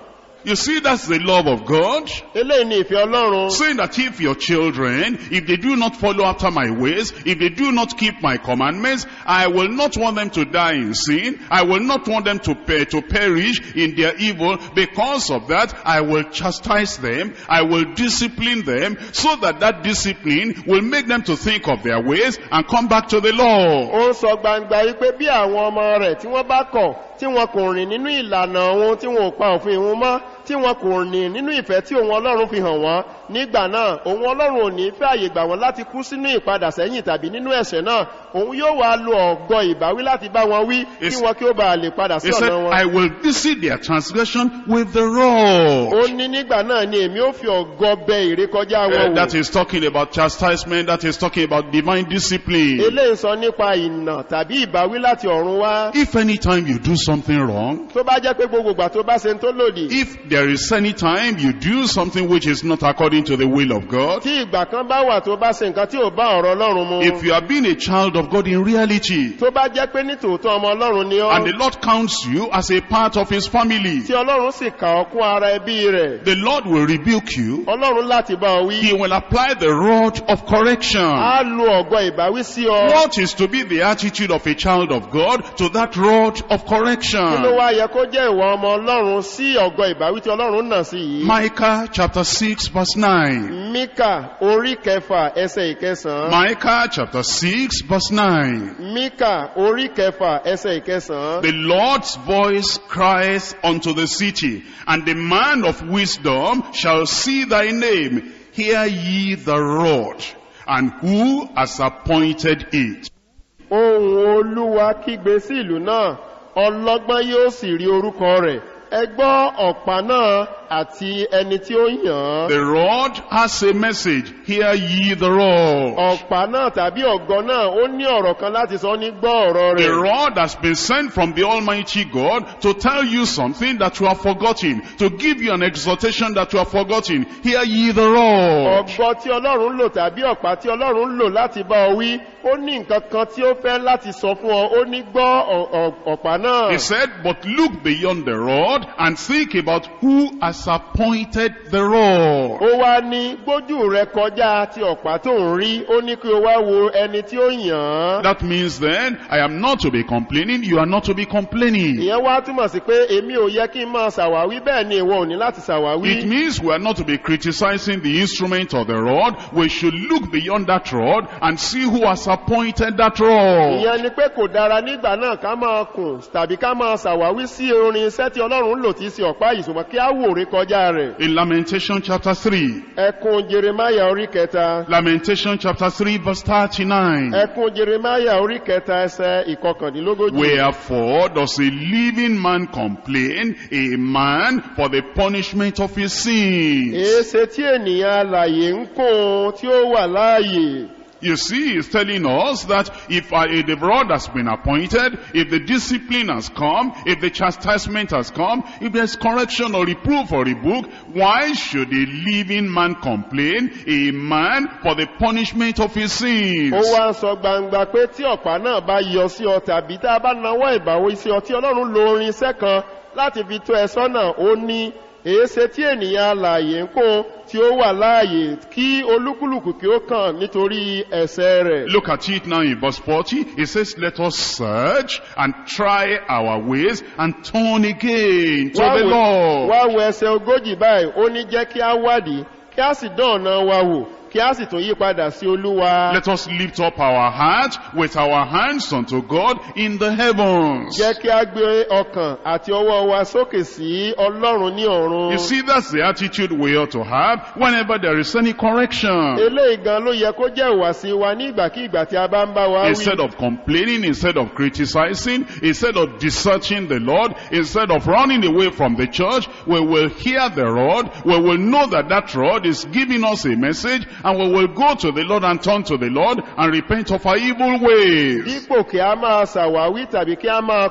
You see, that's the love of God. eléyìí ni ìfẹ́ ọlọ́run Saying that if your children, if they do not follow after my ways, if they do not keep my commandments, I will not want them to die in sin. I will not want them to, per- to perish in their evil. Because of that, I will chastise them. I will discipline them so that that discipline will make them to think of their ways and come back to the law. ó ń sọ gbangba wípé bí àwọn ọmọ rẹ̀ tí wọ́n bá kọ̀ tí wọn kò rìn nínú ìlànà òun tí wọn ò pa òfin òun mọ́ tí wọn kò rìn nínú ìfẹ́ tí òun ọlọ́run fi hàn wọ́n nígbà náà òun ọlọ́run ò ní fẹ́ àyè gbà wọ́n láti kú sínú ìpadà sẹ́yìn tàbí nínú ẹ̀ṣẹ̀ náà òun yóò wá lo ọ̀gọ ìbáwí láti bá wọn wí kí It's- wọn kí ó bá lè padà sí He said, ọ̀nà wọn I will visit their transgression with the rod. ó ní nígbà náà ni èmi ó fi ọ̀gọ bẹ ìrékọjá Uh, wọn wò that is talking about chastisement, that is talking about divine discipline. eléyìí sọ nípa ìnà tàbí ìbáwí láti ọ̀run wá If any time you do something wrong, tó bá jẹ́ pé gbogbo ìgbà tó bá ṣe ń tó lòdì if there is any time you do something which is not according to the will of God, tí ìgbà kan bá wà tó bá ṣe nǹkan tí ò bá ọ̀rọ̀ ọlọ́run mu if you are being a child of God in reality, tó bá jẹ́ pé ní tòótọ́ ọmọ ọlọ́run ni and the ọ́ Lord counts you as a part of His family, tí ọlọ́run sì kà ọ́ kún ara ẹbí rẹ̀ the Lord will rebuke you. ọlọ́run láti bá ọ wí He will apply the rod of correction. á lo ọ̀gọ ìbáwí sí ọ What is to be the attitude of a child of God to that rod of kí ló correction? wá yẹ kó jẹ́ ìwọ ọmọ ọlọ́run sí ọ̀gọ ìbáwí tí ọlọ́run nà sí yìí Micah chapter 6 verse 9. míkà orí kẹfà ẹsẹ̀ ìkẹsàn-án Micah chapter 6 verse 9. míkà orí kẹfà ẹsẹ̀ ìkẹsàn-án The Lord's voice cries unto the city, and the man of wisdom shall see thy name. Hear ye the rod, and who has appointed it? ohun olúwa kígbe sí ìlú náà ọlọ́gbọ́n yóò sì rí orúkọ rẹ̀ ẹ gbọ́ ọ̀pá náà àti ẹni tí ó yàn án The rod has a message. Hear ye the rod. ọ̀pá náà tàbí ọ̀gọ́ náà ó ní ọ̀rọ̀ kan láti sọ ní gbọ́ ọ̀rọ̀ The rẹ̀ rod has been sent from the Almighty God to tell you something that you have forgotten, to give you an exhortation that you have forgotten. Hear ye the rod. ọ̀gbọ́ tí ọlọ́run lò tàbí ọ̀pá tí ọlọ́run lò láti bá ọ wí ó ní nǹkan kan tí ó fẹ́ láti sọ fún ọ ó ní gbọ́ ọ̀- ọ̀- ọ̀pá náà He said, but look beyond the rod and think about who has appointed the rod. ó wá ní gbójú rẹ kọjá ti ọ̀pá tó ń rí ó ní kí o wá wo ẹni tí ó yàn án That means then, I am not to be complaining, you are not to be complaining. ìyẹn wá túmọ̀ sí pé èmi ò yẹ kí n máa ṣàwáwí bẹ́ẹ̀ ni ìwọ ò ní láti ṣàwáwí It means we are not to be criticizing the instrument or the rod. We should look beyond that rod and see who has appointed that rod. ìyẹn ni pé kò dára nígbà náà ká máa kùn tàbí ká máa ṣàwáwí sí orin iṣẹ́ tí ọlọ́run ń lò tí í ṣe ọ̀pá ìṣùmọ̀ kí á wò rí kọjá rẹ̀ In Lamentation chapter 3, ẹkùn jeremaya orí kẹta Lamentation chapter 3 verse 39. ẹkùn jeremaya orí kẹta ẹsẹ ìkọkàndínlógójì Wherefore does a living man complain, a man for the punishment of his sins? èéṣe tí ènìyàn alàyè ń kún tí ó wà láàyè You see, he's telling us that if, uh, if the rod has been appointed, if the discipline has come, if the chastisement has come, if there's correction or reproof or rebuke, why should a living man complain, a man for the punishment of his sins? ó wá ń sọ gbangba pé tí ọ̀pá náà bá yọ sí ọ tàbí tá a bá nawọ́ ìbáwí sí ọ tí ọlọ́run lo orin iṣẹ́ kan láti fi tó ẹ sọ́nà ó ní èéṣe tí ènìyàn alààyè ń kún tí ó wà láàyè kí olúkúlùkù kí ó kàn nítorí ẹ̀ṣẹ̀ rẹ̀ Look at it now in verse 40. It says, let us search and try our ways and turn again to Wá the wo- Lord. wá wo ẹsẹ̀ ogójì báyìí ó ní jẹ́ kí á wádìí kí á sì dán ọ̀nà wa wò kí á sì tún yí padà sí olúwa Let us lift up our heart with our hands unto God in the heavens. jẹ́ kí á gbé ọkàn àti ọwọ́ wa sókè sí ọlọ́run ní ọ̀run You see, that's the attitude we ought to have whenever there is any correction. eléyìí gan ló yẹ kó jẹ́ ìwàsí wa ní ìgbàkígbà tí a bá ń bá wa wí Instead of complaining, instead of criticizing, instead of deserting the Lord, instead of running away from the church, we will hear the rod, we will know that that rod is giving us a message, and we will go to the Lord and turn to the Lord and repent of our evil ways. dípò kí a máa ṣàwáwí tàbí kí a máa kùn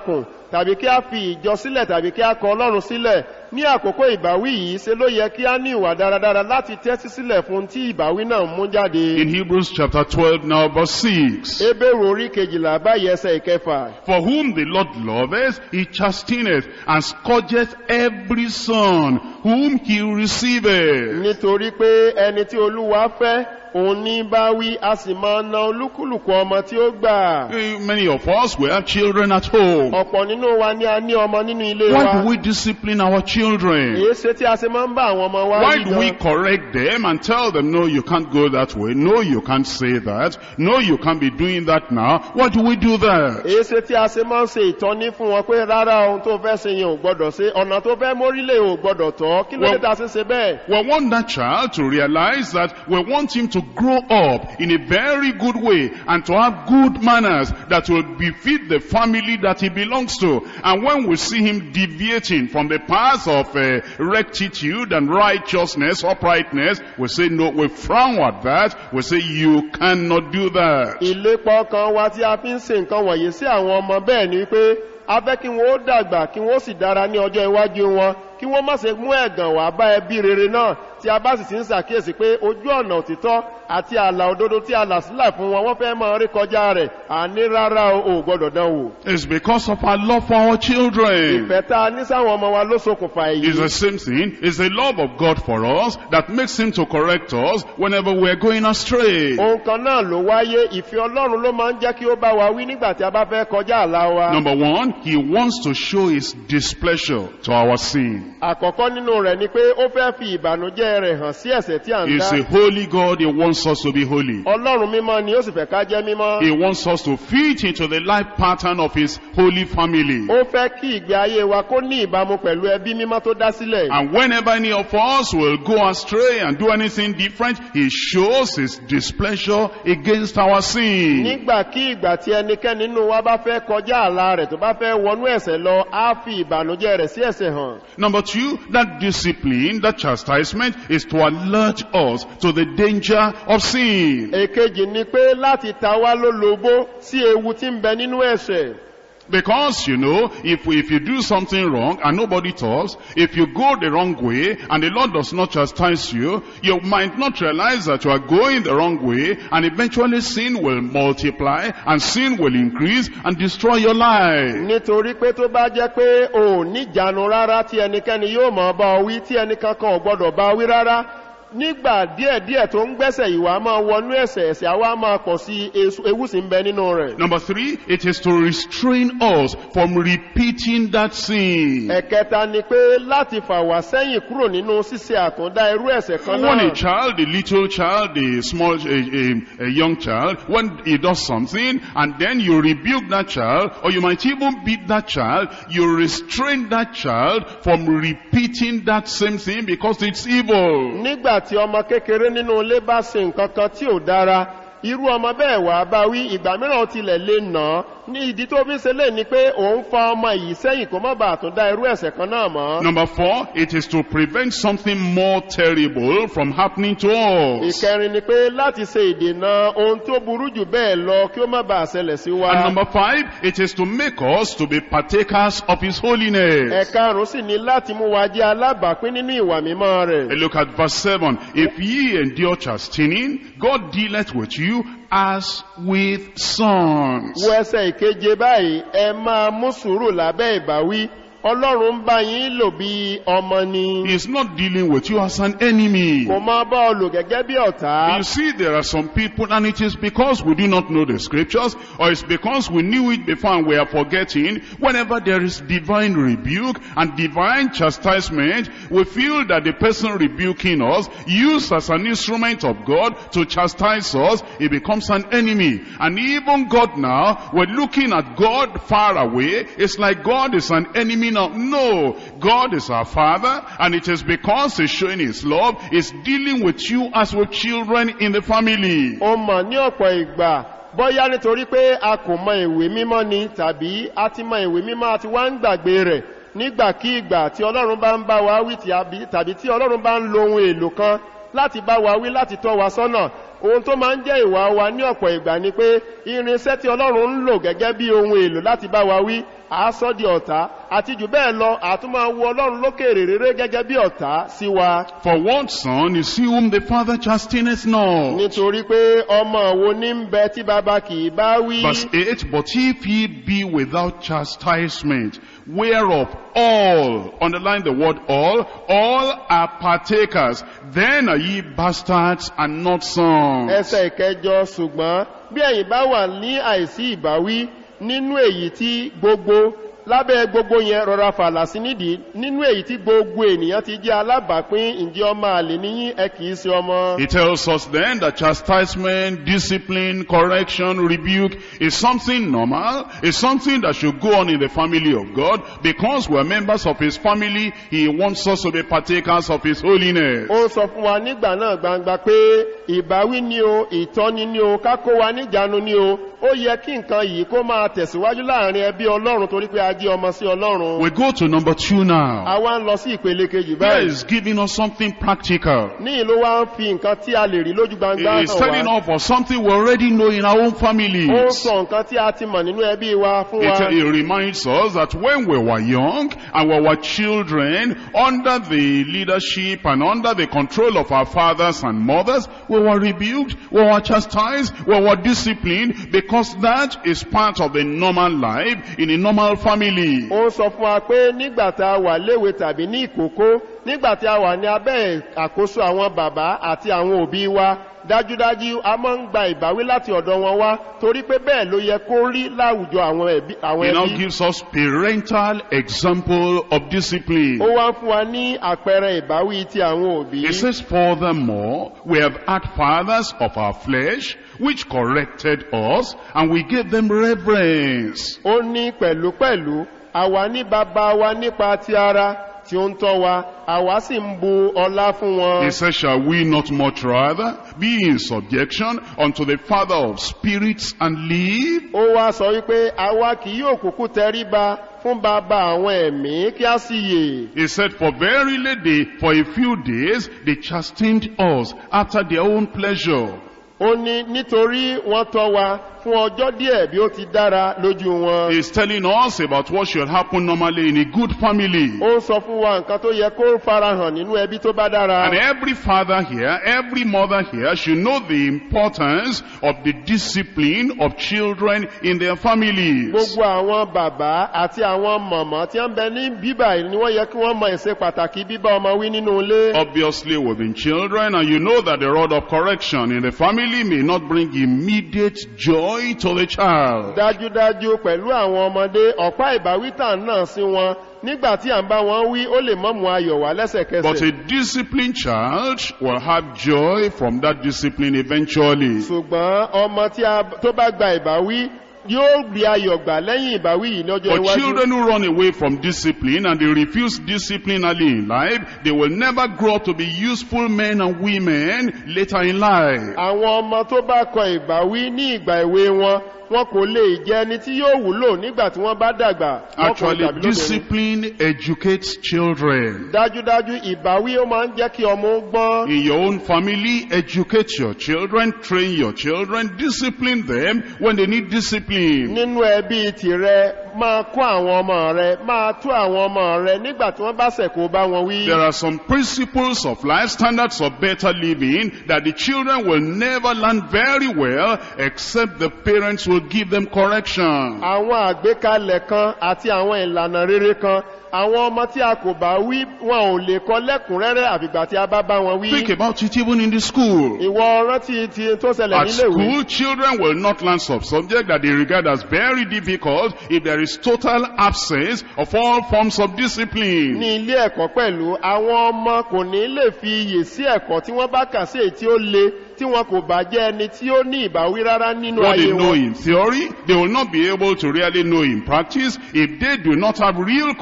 tàbí kí a fi ìjọ sílẹ̀ tàbí kí a kọ ọlọ́run sílẹ̀ ní àkókò ìbáwí yìí ṣe ló yẹ kí a ní ìwà dáradára láti tẹ́tí sílẹ̀ fún tí ìbáwí náà mú jáde In Hebrews chapter 12 now verse 6. ebéèrè orí kejìlá báyìí ẹsẹ̀ ìkẹfà For whom the Lord loveth, he chasteneth, and scourgeth every son whom he receiveth. nítorí pé ẹni tí olúwa fẹ́ òun ní bá wí a sì máa na olúkúlùkù ọmọ tí ó gbà Eh, Many of us, we have children at home. ọ̀pọ̀ nínú wa ni a ní ọmọ nínú ilé Why wa do we discipline our children? èé ṣe tí a ṣe máa ń bá àwọn ọmọ wa Why wí do we gan? correct them and tell them, no, you can't go that way. No, you can't say that. No, you can't be doing that now. Why do we do that? èé ṣe tí a ṣe máa ń ṣe ìtọ́ní fún wọn pé rárá ohun tó fẹ́ ṣe yẹn ò gbọ́dọ̀ ṣe ọ̀nà tó fẹ́ mórílẹ̀ ò gbọ́dọ̀ tọ́ kí ló dé Well- ta ṣe ṣe bẹ́ẹ̀ We want that child to realize that we want him to grow up in a very good way and to have good manners that will befit the family that he belongs to. And when we see him deviating from the path of uh, rectitude and righteousness, uprightness, we say no, we frown at that. We say you cannot do that. ìlépa ọkàn wa tí a fi ń ṣe nǹkan wọ̀nyí sí àwọn ọmọ bẹ́ẹ̀ ni wípé a fẹ́ kí wọ́n ó dàgbà kí wọ́n ó sì dára ní ọjọ́ iwájú wọn kí wọ́n má ṣe mú ẹ̀gàn wá bá ẹbí rere náà tí a bá sì ti ń ṣàkíyèsí pé ojú ọ̀nà òtítọ́ àti ààlà òdodo tí a là sílẹ̀ fún wọn wọ́n fẹ́ máa rí kọjá rẹ̀ àní rárá o ò gbọ́dọ̀ dán wò. It's because of our love for our children. ìfẹ́ tá a ní sáwọn ọmọ wa ló ṣokùnfà èyí. It's the same thing. It's the love of God for us that makes him to correct us whenever we're going astray. ohun kan náà ló wáyé ìfẹ́ ọlọ́run ló máa ń jẹ́ kí ó bá wa wí nígbà tí a bá fẹ́ kọjá àlá wa. Number one, he wants to show his displeasure to our sin. àkọ́kọ́ nínú rẹ̀ ni pé ó fẹ́ fi ìbànújẹ́ rẹ̀ hàn sí ẹ̀sẹ̀ tí à ń He's dá. a holy God. He wants us to be holy. ọlọ́run mímọ́ ni ó sì fẹ́ ká jẹ́ mímọ́. He wants us to fit into the life pattern of his holy family. ó fẹ́ kí ìgbé ayé wa kó ní ìbámu pẹ̀lú ẹbí mímọ́ tó dá sílẹ̀. And whenever any of us will go astray and do anything different, he shows his displeasure against our sin. nígbàkígbà tí ẹnikẹ́ni nínú wa bá fẹ́ kọjá àlá rẹ̀ tó bá fẹ́ wọnú ẹ̀sẹ̀ lọ á fi ìbànújẹ́ rẹ̀ sí ẹ̀sẹ̀ hàn. Number two, that discipline, that chastisement is to alert us to the danger of sin. èkejì ni pé láti ta wá lólobó sí ewu tí ń bẹ nínú ẹ̀sẹ̀. Because, you know, if, if you do something wrong and nobody talks, if you go the wrong way and the Lord does not chastise you, you might not realize that you are going the wrong way and eventually sin will multiply and sin will increase and destroy your life. nítorí pé tó bá jẹ́ pé o ò níjànú rárá tí ẹnikẹ́ni yóò mọ̀ bá ọ wí tí ẹnìkankan ò gbọ́dọ̀ bá ọ wí rárá nígbà díẹ̀díẹ̀ tó ń gbẹ́sẹ̀ ìwà máa wọnú ẹ̀sẹ̀ ẹ̀sẹ̀ àwa máa pọ̀ sí esu- ewu sì ń bẹ nínú rẹ̀. Number three, it is to restrain us from repeating that sin. ẹ̀kẹta ni pé láti fà wá sẹ́yìn kúrò nínú ṣíṣe àtúndá irú ẹ̀sẹ̀ kan When a náà. child, a little child, a small, a, a, a young child, when he does something and then you rebuke that child or you might even beat that child, you restrain that child from repeating that same thing because it's evil. nígbà tí ọmọ kékeré nínú ilé bá ṣe nǹkan kan tí ò dára irú ọmọ bẹ́ẹ̀ wà bá wí ìgbà mìíràn ó tilẹ̀ lè nà án ní ìdí tó fi ń ṣe lè ní pé òun fa ọmọ yìí sẹ́yìn kó má bàa tún dá irú ẹ̀sẹ̀ kan náà mọ́. Number four, it is to prevent something more terrible from happening to us. ìkẹrin ni pé láti ṣe ìdènà ohun tó burú jù bẹ́ẹ̀ lọ kí ó má bàa ṣẹlẹ̀ sí wa. And number five, it is to make us to be partakers of His holiness. ẹ̀karùn-ún sì ni láti mú wa jẹ́ alábàápín nínú ìwà mímọ́ rẹ̀. And look at verse 7. If ye endure chastening, God dealeth with you as with sons. wo ẹsẹ̀ ìkeje báyìí ẹ máa mú sùúrù lábẹ́ ìbáwí ọlọ́run ń bá yín lò bí ọmọ ni He is not dealing with you as an enemy. kò máa bá ọ lò gẹ́gẹ́ bí ọ̀tá You see, there are some people, and it is because we do not know the scriptures, or it's because we knew it before and we are forgetting. Whenever there is divine rebuke and divine chastisement, we feel that the person rebuking us, used as an instrument of God to chastise us, he becomes an enemy. And even God now, we're looking at God far away. It's like God is an enemy now. No, God is our Father, and it is because He's showing His love, He's dealing with you as with children in the family. ó mọ̀ ní ọ̀pọ̀ ìgbà bọ́yá nítorí pé a kò mọ ìwé mímọ́ ni tàbí a ti mọ ìwé mímọ́ àti wá ń gbàgbé rẹ̀ nígbàkígbà tí ọlọ́run bá ń bá wa wí tí àbí- tàbí tí ọlọ́run bá ń lo ohun èlò kan láti bá wa wí láti tọ́ wa sọ́nà ohun tó máa ń jẹ́ ìwà wa ní ọ̀pọ̀ ìgbà ni pé irinṣẹ́ tí ọlọ́run ń lò gẹ́gẹ́ bí ohun èlò láti bá wa wí à á sọ di ọ̀tá àti jù bẹ́ẹ̀ lọ àtún máa wo ọlọ́run lókèrè rere gẹ́gẹ́ bí ọ̀tá sí wa For what son is he whom the father chasteneth not? nítorí pé ọmọ wo ní ń bẹ tí baba kì í bá wí Verse 8, But if ye be without chastisement, whereof all, underline the word all, all are partakers, then are ye bastards and not sons. ẹsẹ̀ ìkẹjọ ṣùgbọ́n bí ẹ̀yin bá wà ní àìsí ìbáwí nínú èyí tí gbogbo lábẹ́ gbogbo yẹn rọra fàlà sí nídìí nínú èyí tí gbogbo ènìyàn ti jẹ́ alábàápín ǹjẹ́ ọmọ àlè níyín ẹ kìí ṣe ọmọ. He tells us then that chastisement, discipline, correction, rebuke is something normal, is something that should go on in the family of God because we're members of His family. He wants us to be partakers of His holiness. ó sọ fún wa nígbà náà gbangba pé ìbáwí ni o ìtọ́ni ni o kákó wa níjànú ni o ó yẹ kí nǹkan yìí kó máa tẹ̀síwájú láàrin ẹbí ọlọ́run torí pé a jẹ́ ọmọ sí ọlọ́run. We go to number two now. àwa ń lọ sí ìpele kejì Here báyìí. is giving us something practical. ní ìlú wa ń fi nǹkan tí a lè rí lójú gbangba He is telling hàn wá. us for something we already know in our own ó ń families. sọ nǹkan tí a ti mọ̀ nínú ẹbí wa fún It, wa. it reminds us that when we were young and we were children, under the leadership and under the control of our fathers and mothers, we were rebuked, we were chastised, we were disciplined, because that is part of the normal life in a normal family. ó ń sọ fún wa pé nígbà tá a wà léwe tàbí ní ìkókó nígbà tí a wà ní abẹ́ àkóso àwọn bàbá àti àwọn òbí wa dájúdájú a máa ń gba ìbáwí láti ọ̀dọ̀ wọn wá torí pé bẹ́ẹ̀ ló yẹ kó rí láwùjọ àwọn ẹbí. àwọn He now ẹbí. gives us parental example of discipline. ó wá ń fún wa ní àpẹẹrẹ ìbáwí ti àwọn òbí. It says, furthermore, we have had fathers of our flesh, which corrected us, and we gave them reverence. ó ní pẹ̀lúpẹ̀lú àwa ní bàbá wa nípa ti ara tí ó ń tọ́ wa àwa sì ń bu ọlá fún wọn. He says, shall we not much rather be in subjection unto the Father of spirits and live? ó wá sọ wípé àwa kì yóò kúkú tẹríba fún bàbá àwọn ẹ̀mí kí á sì yè. He said, for verily they, for a few days, they chastened us after their own pleasure. ó ní nítorí wọ́n tọ́ wa fún ọjọ́ díẹ̀ bí ó ti dára lójú wọn. He's telling us about what should happen normally in a good family. ó ń sọ fún wa nǹkan tó yẹ kó farahàn nínú ẹbí tó bá dára. And every father here, every mother here should know the importance of the discipline of children in their families. gbogbo àwọn bàbá àti àwọn mọ̀mọ́ tí wọ́n bẹ ní bíbà yìí ni wọ́n yẹ kí wọ́n mọ ìṣe pàtàkì bíbá ọmọ wí nínú ilé. Obviously within children, and you know that the rod of correction in the family may not bring immediate joy to the child. dájúdájú pẹ̀lú àwọn ọmọdé ọ̀pá ìbáwítà náà sí wọn nígbà tí à ń bá wọn wí ó lè mọ́mú ayọ̀ wá But lẹ́sẹ̀kẹsẹ̀. a disciplined child will have joy from that discipline eventually. ṣùgbọ́n ọmọ tí a tó bá gba ìbáwí yóò rí ayọ̀ gbà lẹ́yìn ìbáwí yìí lọ́jọ́ For iwájú. children who run away from discipline and they refuse discipline early in life, they will never grow up to be useful men and women later in life. àwọn ọmọ tó bá kọ ìbáwí ní ìgbà ìwé wọn wọn kò lè jẹ ẹni tí yóò wúlò nígbà tí wọ́n bá dàgbà lọ́kùnrin Actually, tàbí lóbìnrin. discipline educates children. dájúdájú ìbáwí ó máa ń jẹ́ kí ọmọ ó gbọ́n. In your own family, educate your children, train your children, discipline them when they need discipline. nínú ẹbí tìrẹ máa kó àwọn ọmọ rẹ máa tú àwọn ọmọ rẹ nígbà tí wọ́n bá sẹ̀kó bá wọn wí. There are some principles of life, standards of better living that the children will never learn very well except the parents will give them correction. àwọn àgbékalẹ̀ kan àti àwọn ìlànà rere kan àwọn ọmọ tí a kò bá wí wọn ò lè kọ lẹ́kùnrẹ́rẹ́ àfìgbà tí a bá bá wọn Think wí. about it even in the school. ìwọ rántí ti tó ṣẹlẹ̀ At níléèwé. school, children will not learn some subject that they regard as very difficult if there is total absence of all forms of discipline. ní ilé ẹ̀kọ́ pẹ̀lú àwọn ọmọ kò ní lè fi iyè sí ẹ̀kọ́ tí wọ́n bá kà sí èyí tí ó le tí wọn kò bá jẹ́ ẹni tí ó ní ìbáwí rárá nínú What ayé they know wọn. in theory, they will not be able to really know in practice if they do not have real correction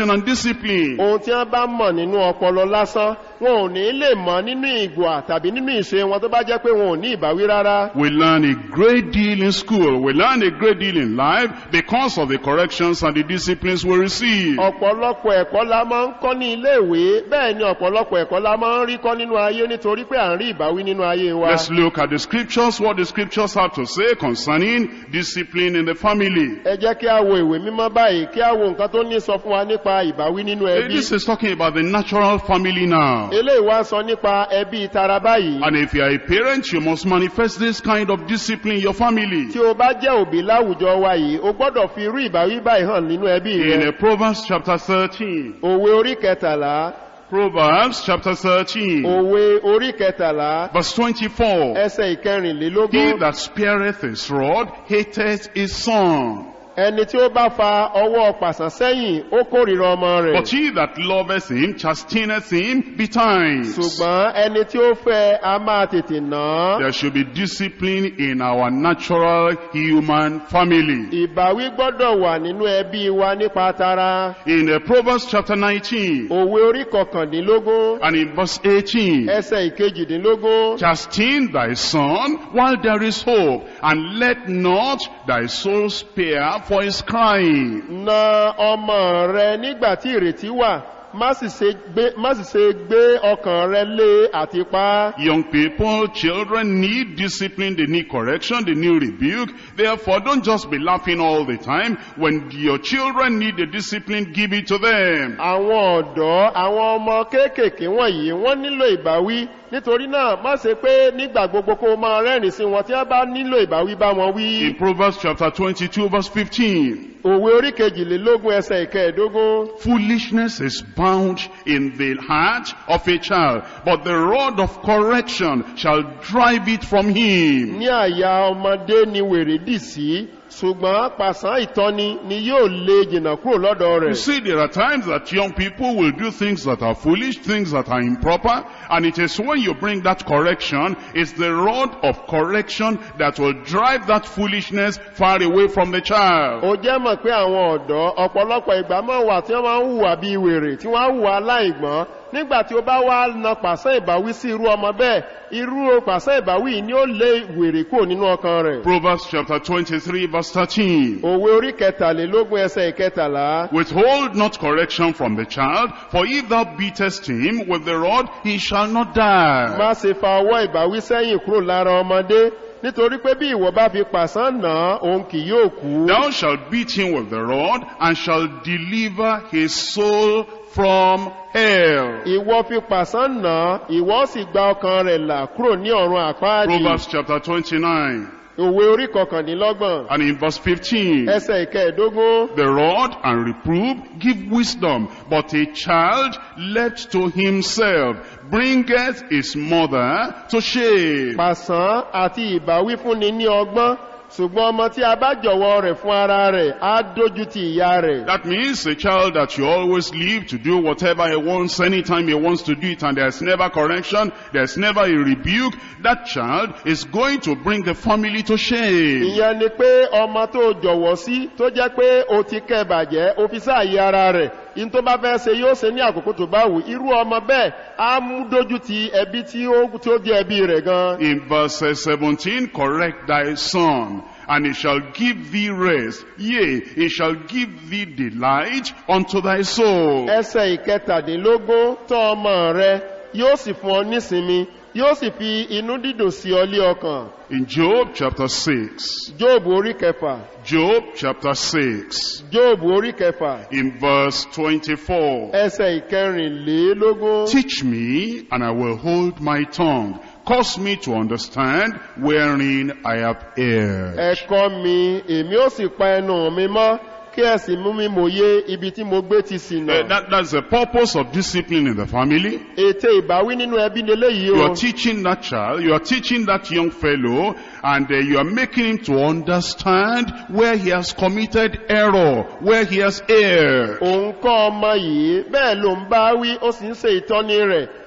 correction and discipline. ohun tí wọ́n bá mọ̀ nínú ọpọlọ lásán wọn ò ní lè mọ̀ nínú ìgbà tàbí nínú ìṣe wọn tó bá jẹ́ pé wọn ò ní ìbáwí rárá We learn a great deal in school. We learn a great deal in life because of the corrections and the disciplines we receive. ọ̀pọ̀lọpọ̀ ẹ̀kọ́ la máa ń kọ́ ní iléèwé bẹ́ẹ̀ ni ọ̀pọ̀lọpọ̀ ẹ̀kọ́ la máa ń rí kọ́ nínú ayé nítorí pé à ń rí ìbáwí nínú ayé wa Let's look at the scriptures, what the scriptures have to say concerning discipline in the family. ẹ jẹ́ kí a wo ìwé mímọ́ báyìí kí a wo nǹkan tó ní sọ fún wa nípa ìbáwí nínú Eh, ẹbí This is talking about the natural family now. eléyìí wá sọ nípa ẹbí tara báyìí And if you are a parent, you must manifest this kind of discipline in your family. tí o bá jẹ́ òbí láwùjọ wa yìí o gbọ́dọ̀ fi irú ìbáwí báyìí hàn nínú ẹbí In rẹ uh, Proverbs chapter 13, òwe orí kẹtàlá Proverbs chapter 13, òwe orí kẹtàlá verse 24. ẹsẹ̀ He ìkẹrìnlélógún that spareth his rod hateth his son. ẹni tí ó bá fa ọwọ́ pàṣán sẹ́yìn ó kórìíra ọmọ rẹ̀ But he that loveth him chasteneth him betimes. ṣùgbọ́n ẹni tí ó fẹ́ a máa tètè nà án There should be discipline in our natural human family. ìbáwí gbọ́dọ̀ wà nínú ẹbí wa nípa tara In uh, Proverbs chapter 19 òwe orí kọkàndínlógún and in verse 18, ẹsẹ̀ ìkejìdínlógún Chasten thy son while there is hope, and let not thy soul spare for his crying. na ọmọ rẹ nígbà tí ìrètí wà má sì ṣe gbé má sì ṣe gbé ọkàn rẹ lé àti pa á. Young people, children need discipline, they need correction, they need rebuke. Therefore, don't just be laughing all the time. When your children need the discipline, give it to them. àwọn ọ̀dọ́ àwọn ọmọ kéékèèké wọ̀nyí wọ́n nílò ìbáwí nítorí náà má ṣe pé nígbà gbogbo kó o máa rẹ́rìn sí wọn tí wọ́n bá nílò ìbáwí bá wọn wí. In Proverbs chapter 22 verse 15, òwe orí kejìlélógún ẹsẹ̀ ìkẹẹ̀dógún foolishness is bound in the heart of a child, but the rod of correction shall drive it from him. ní àyà ọmọdé ni wèrè dì sí ṣùgbọ́n pàṣán ìtọ́ni ni yóò lé jìnnà kúrò lọ́dọ̀ You rẹ̀. see, there are times that young people will do things that are foolish, things that are improper, and it is when you bring that correction, it's the rod of correction that will drive that foolishness far away from the child. ó jẹ́ mọ̀ pé àwọn ọ̀dọ́ ọ̀pọ̀lọpọ̀ ìgbà máa wà tí wọ́n máa ń hùwà bí wèrè tí wọ́n á hùwà aláìgbọ́n nígbà tí ó bá wá na pàṣẹ ìbáwí sí irú ọmọ bẹ́ẹ̀ irú pàṣẹ ìbáwí yìí ni ó lé wèrè kúrò nínú ọkàn rẹ̀. Proverbs chapter 23 verse 13. òwe orí kẹtàlélógún ẹsẹ̀ ìkẹtàlá Withhold not correction from the child, for if thou beatest him with the rod, he shall not die. má ṣe fa ọwọ́ ìbáwí sẹ́yìn kúrò lára ọmọdé nítorí pé bí ìwọ bá fi pàṣán nà án òun kì yóò kú. Thou shalt beat him with the rod, and shall deliver his soul from hell. ìwọ fi pàṣán nà án ìwọ sì gba ọkàn rẹ̀ là kúrò ní ọ̀run àpáàdì. Proverbs chapter 29 òwe orí kọkàndínlọ́gbọ̀n and in verse 15. ẹsẹ̀ ìkẹẹ̀dógún. The rod and reproof give wisdom, but a child left to himself bringeth his mother to shame. pàṣán àti ìbáwí fúnni ní ọgbọ́n ṣùgbọ́n ọmọ tí a bá jọ̀wọ́ rẹ̀ fún ara rẹ̀ á dójú ti ìyá rẹ̀. That means a child that you always leave to do whatever he wants, anytime he wants to do it, and there's never correction, there's never a rebuke, that child is going to bring the family to shame. ìyẹn ni pé ọmọ tó jọ̀wọ́ sí tó jẹ́ pé o ti kẹ́ bàjẹ́ o fi sáàyè ara rẹ̀ in tó bá fẹ́ ṣe yóò ṣe ní àkókò tó bá wù irú ọmọ bẹ́ẹ̀ á mú dójú ti ẹbí tí ó tí ó di ẹbí rẹ̀ gan. In verse uh, 17, correct thy son, and he shall give thee rest. Yea, he shall give thee delight unto thy soul. ẹsẹ̀ ìkẹtàdínlógún tọ́ ọmọ rẹ yóò sì fún ọ nísinmi yóò sì fi inú dídùn sí ọ lé ọkàn. In Job chapter 6, jóòbù orí kẹfà Job chapter 6, jóòbù orí kẹfà in verse 24, ẹsẹ̀ ìkẹrìnlélógún. Teach me, and I will hold my tongue. Cause me to understand wherein I have erred. ẹ̀kọ́ mi èmi ó sì pa ẹnu mi mọ́ kí ẹ sì mú mi mòye ibi tí mo gbé ti Uh, ṣìnà. that, that's the purpose of discipline in the family. ète ìbáwí nínú ẹbí ni eléyìí You o. are teaching that child, you are teaching that young fellow, and uh, you are making him to understand where he has committed error, where he has erred. òun kọ́ ọmọ yìí bẹ́ẹ̀ ló ń bá wí ó sì ń ṣe ìtọ́ni rẹ̀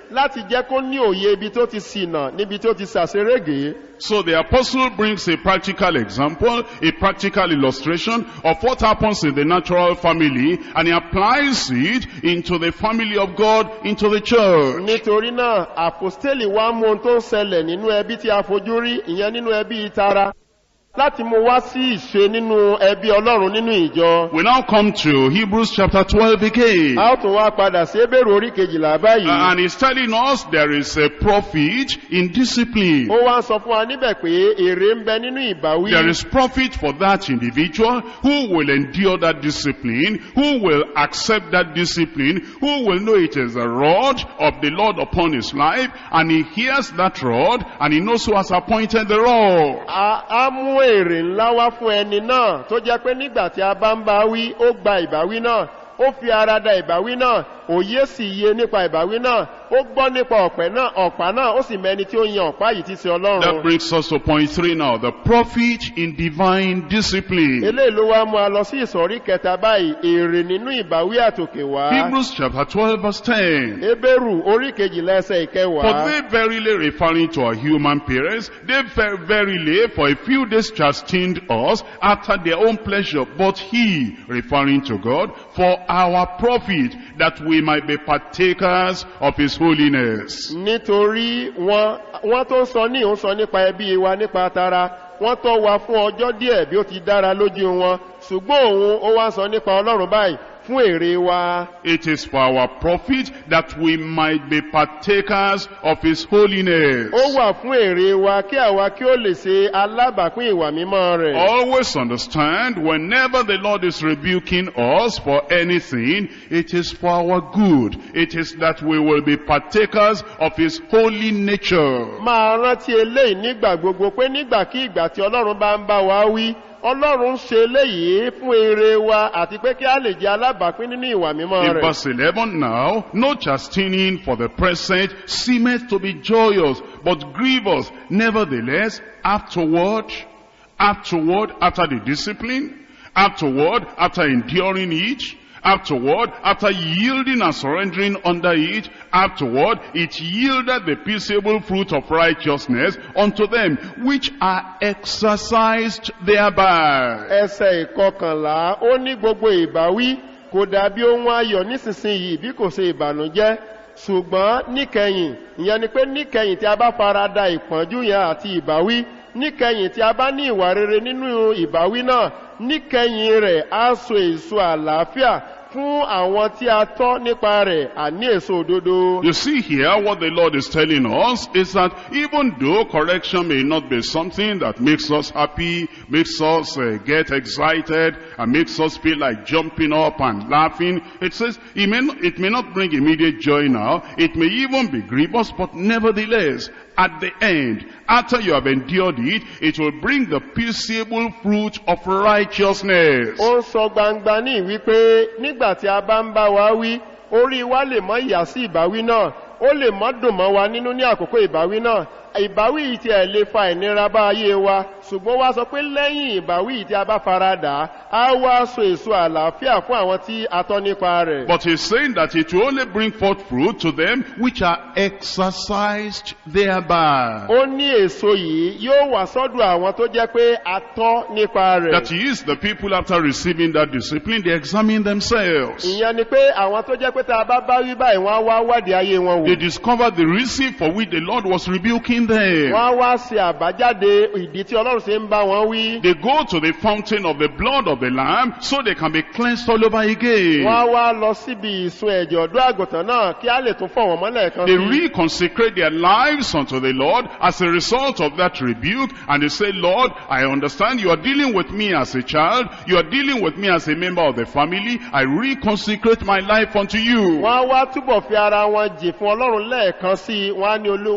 láti jẹ́ kó ní òye ibi tó ti ṣìnà níbi tó ti ṣàṣerége So the apostle brings a practical example, a practical illustration of what happens in the natural family and he applies it into the family of God, into the church. nítorí náà àpòstélì wá mú ohun tó ń ṣẹlẹ̀ nínú ẹbí tí a fojú rí ìyẹn nínú ẹbí ìtara láti mú wá sí ìṣe nínú ẹbí ọlọ́run nínú ìjọ We now come to Hebrews chapter 12 again. a ó tún wá padà sí ebèrè orí kejìlá báyìí And he's telling us there is a profit in discipline. ó wá ń sọ fún wa níbẹ̀ pé èrè ń bẹ nínú ìbáwí There is profit for that individual who will endure that discipline, who will accept that discipline, who will know it is a rod of the Lord upon his life, and he hears that rod, and he knows who has appointed the rod. a á mú èrè ńlá wá fún ẹni náà tó jẹ́ pé nígbà tí a bá ń bá wí ó gba ìbáwí náà ó fi ara da ìbáwí náà òye sì yé nípa ìbáwí náà ó gbọ́ nípa ọ̀pẹ náà ọ̀pá náà ó sì mẹni tí ó yan ọ̀pá yìí ti ṣe That ọlọ́run brings us to point three now, the profit in divine discipline. eléyìí ló wá mú a lọ sí ìsọ̀rí kẹta báyìí èrè nínú ìbáwí àtòkè wá Hebrews chapter 12 verse 10. ebéèrù orí kejìlá ẹsẹ̀ For ìkẹwàá they verily referring to our human parents, they ver- verily for a few days chastened us after their own pleasure, but he, referring to God, for our profit, that we might be partakers of his holiness. nítorí wọn wọn tó sọ ní òun sọ nípa ẹbí wa nípa tara wọn tó wa fún ọjọ́ díẹ̀ bí ó ti dára lójú wọn ṣùgbọ́n òun ó wá sọ nípa ọlọ́run báyìí fún èrè wa It is for our profit that we might be partakers of his holiness. ó wà fún èrè wa kí àwa kí ó lè ṣe alábàápín ìwà mímọ́ rẹ̀ Always understand, whenever the Lord is rebuking us for anything, it is for our good. It is that we will be partakers of His holy nature. máa rántí eléyìí nígbà gbogbo pé nígbàkígbà tí ọlọ́run bá ń bá wa wí ọlọ́run ṣe eléyìí fún èrè wa àti pé kí a lè jẹ alábàápín nínú ìwà mímọ́ In rẹ̀ verse 11 now, no chastening for the present seemeth to be joyous, but grievous. Nevertheless, afterward, afterward, after the discipline, afterward, after enduring it, afterward, after yielding and surrendering under it, afterward, it yielded the peaceable fruit of righteousness unto them which are exercised thereby. ẹsẹ̀ ìkọkànlá ó ní gbogbo ìbáwí kò dàbí ohun ayọ̀ nísinsìnyí bí kò ṣe ìbànújẹ́ ṣùgbọ́n níkẹyìn ìyẹn ni pé níkẹyìn tí a bá fara da ìpọ́njú yẹn àti ìbáwí níkẹyìn tí a bá ní ìwà rere nínú ìbáwí náà níkẹyìn rẹ̀ á so èso àlàáfíà fún àwọn tí a tọ́ nípa rẹ̀ àní èso òdodo. You see here what the Lord is telling us is that even though correction may not be something that makes us happy, makes us uh, get excited, and makes us feel like jumping up and laughing, it says it may, not, it may not bring immediate joy now, it may even be grievous, but nevertheless, at the end, after you have endured it, it will bring the peaceable fruit of righteousness. ó ń sọ gbangba ní wípé nígbà tí a bá ń bá wa wí orí wa lè mọ ìyà sí ìbáwí náà ó lè mọ dùn mọ wa nínú ní àkókò ìbáwí náà ìbáwí yìí tí ẹ lè fa ìnira bá ayé wa ṣùgbọ́n wá sọ pé lẹ́yìn ìbáwí yìí tí a bá fara dà á á wá so èso àlàáfíà fún àwọn tí a tọ́ nípa rẹ̀. But he's saying that it will only bring forth fruit to them which are exercised thereby. ó ní èso yìí yóò wà sọ́dọ̀ àwọn tó jẹ́ pé a tọ́ nípa rẹ̀. That is, the people after receiving that discipline, they examine themselves. ìyẹn ni pé àwọn tó jẹ́ pé tá a bá bá wí báyìí wọ́n á wá wádìí ayé wọn They wò. discover the reason for which the Lord was rebuking them. wọ́n á wá ṣe àbájáde ìdí tí ọlọ́run ṣe ń bá wọn wí. They go to the fountain of the blood of the Lamb so they can be cleansed all over again. wọ́n á wá lọ síbi ìsun ẹ̀jẹ̀ ọ̀dọ́ àgùntàn náà kí á lè tún fọ̀ wọ́n mọ́lẹ̀ kan They sí. reconsecrate their lives unto the Lord as a result of that rebuke and they say, Lord, I understand you are dealing with me as a child, you are dealing with me as a member of the family, I reconsecrate my life unto you. wọ́n á wá túbọ̀ fi ara wọn jì fún ọlọ́run lẹ́ẹ̀kan sí i wọ́n á ní olúwa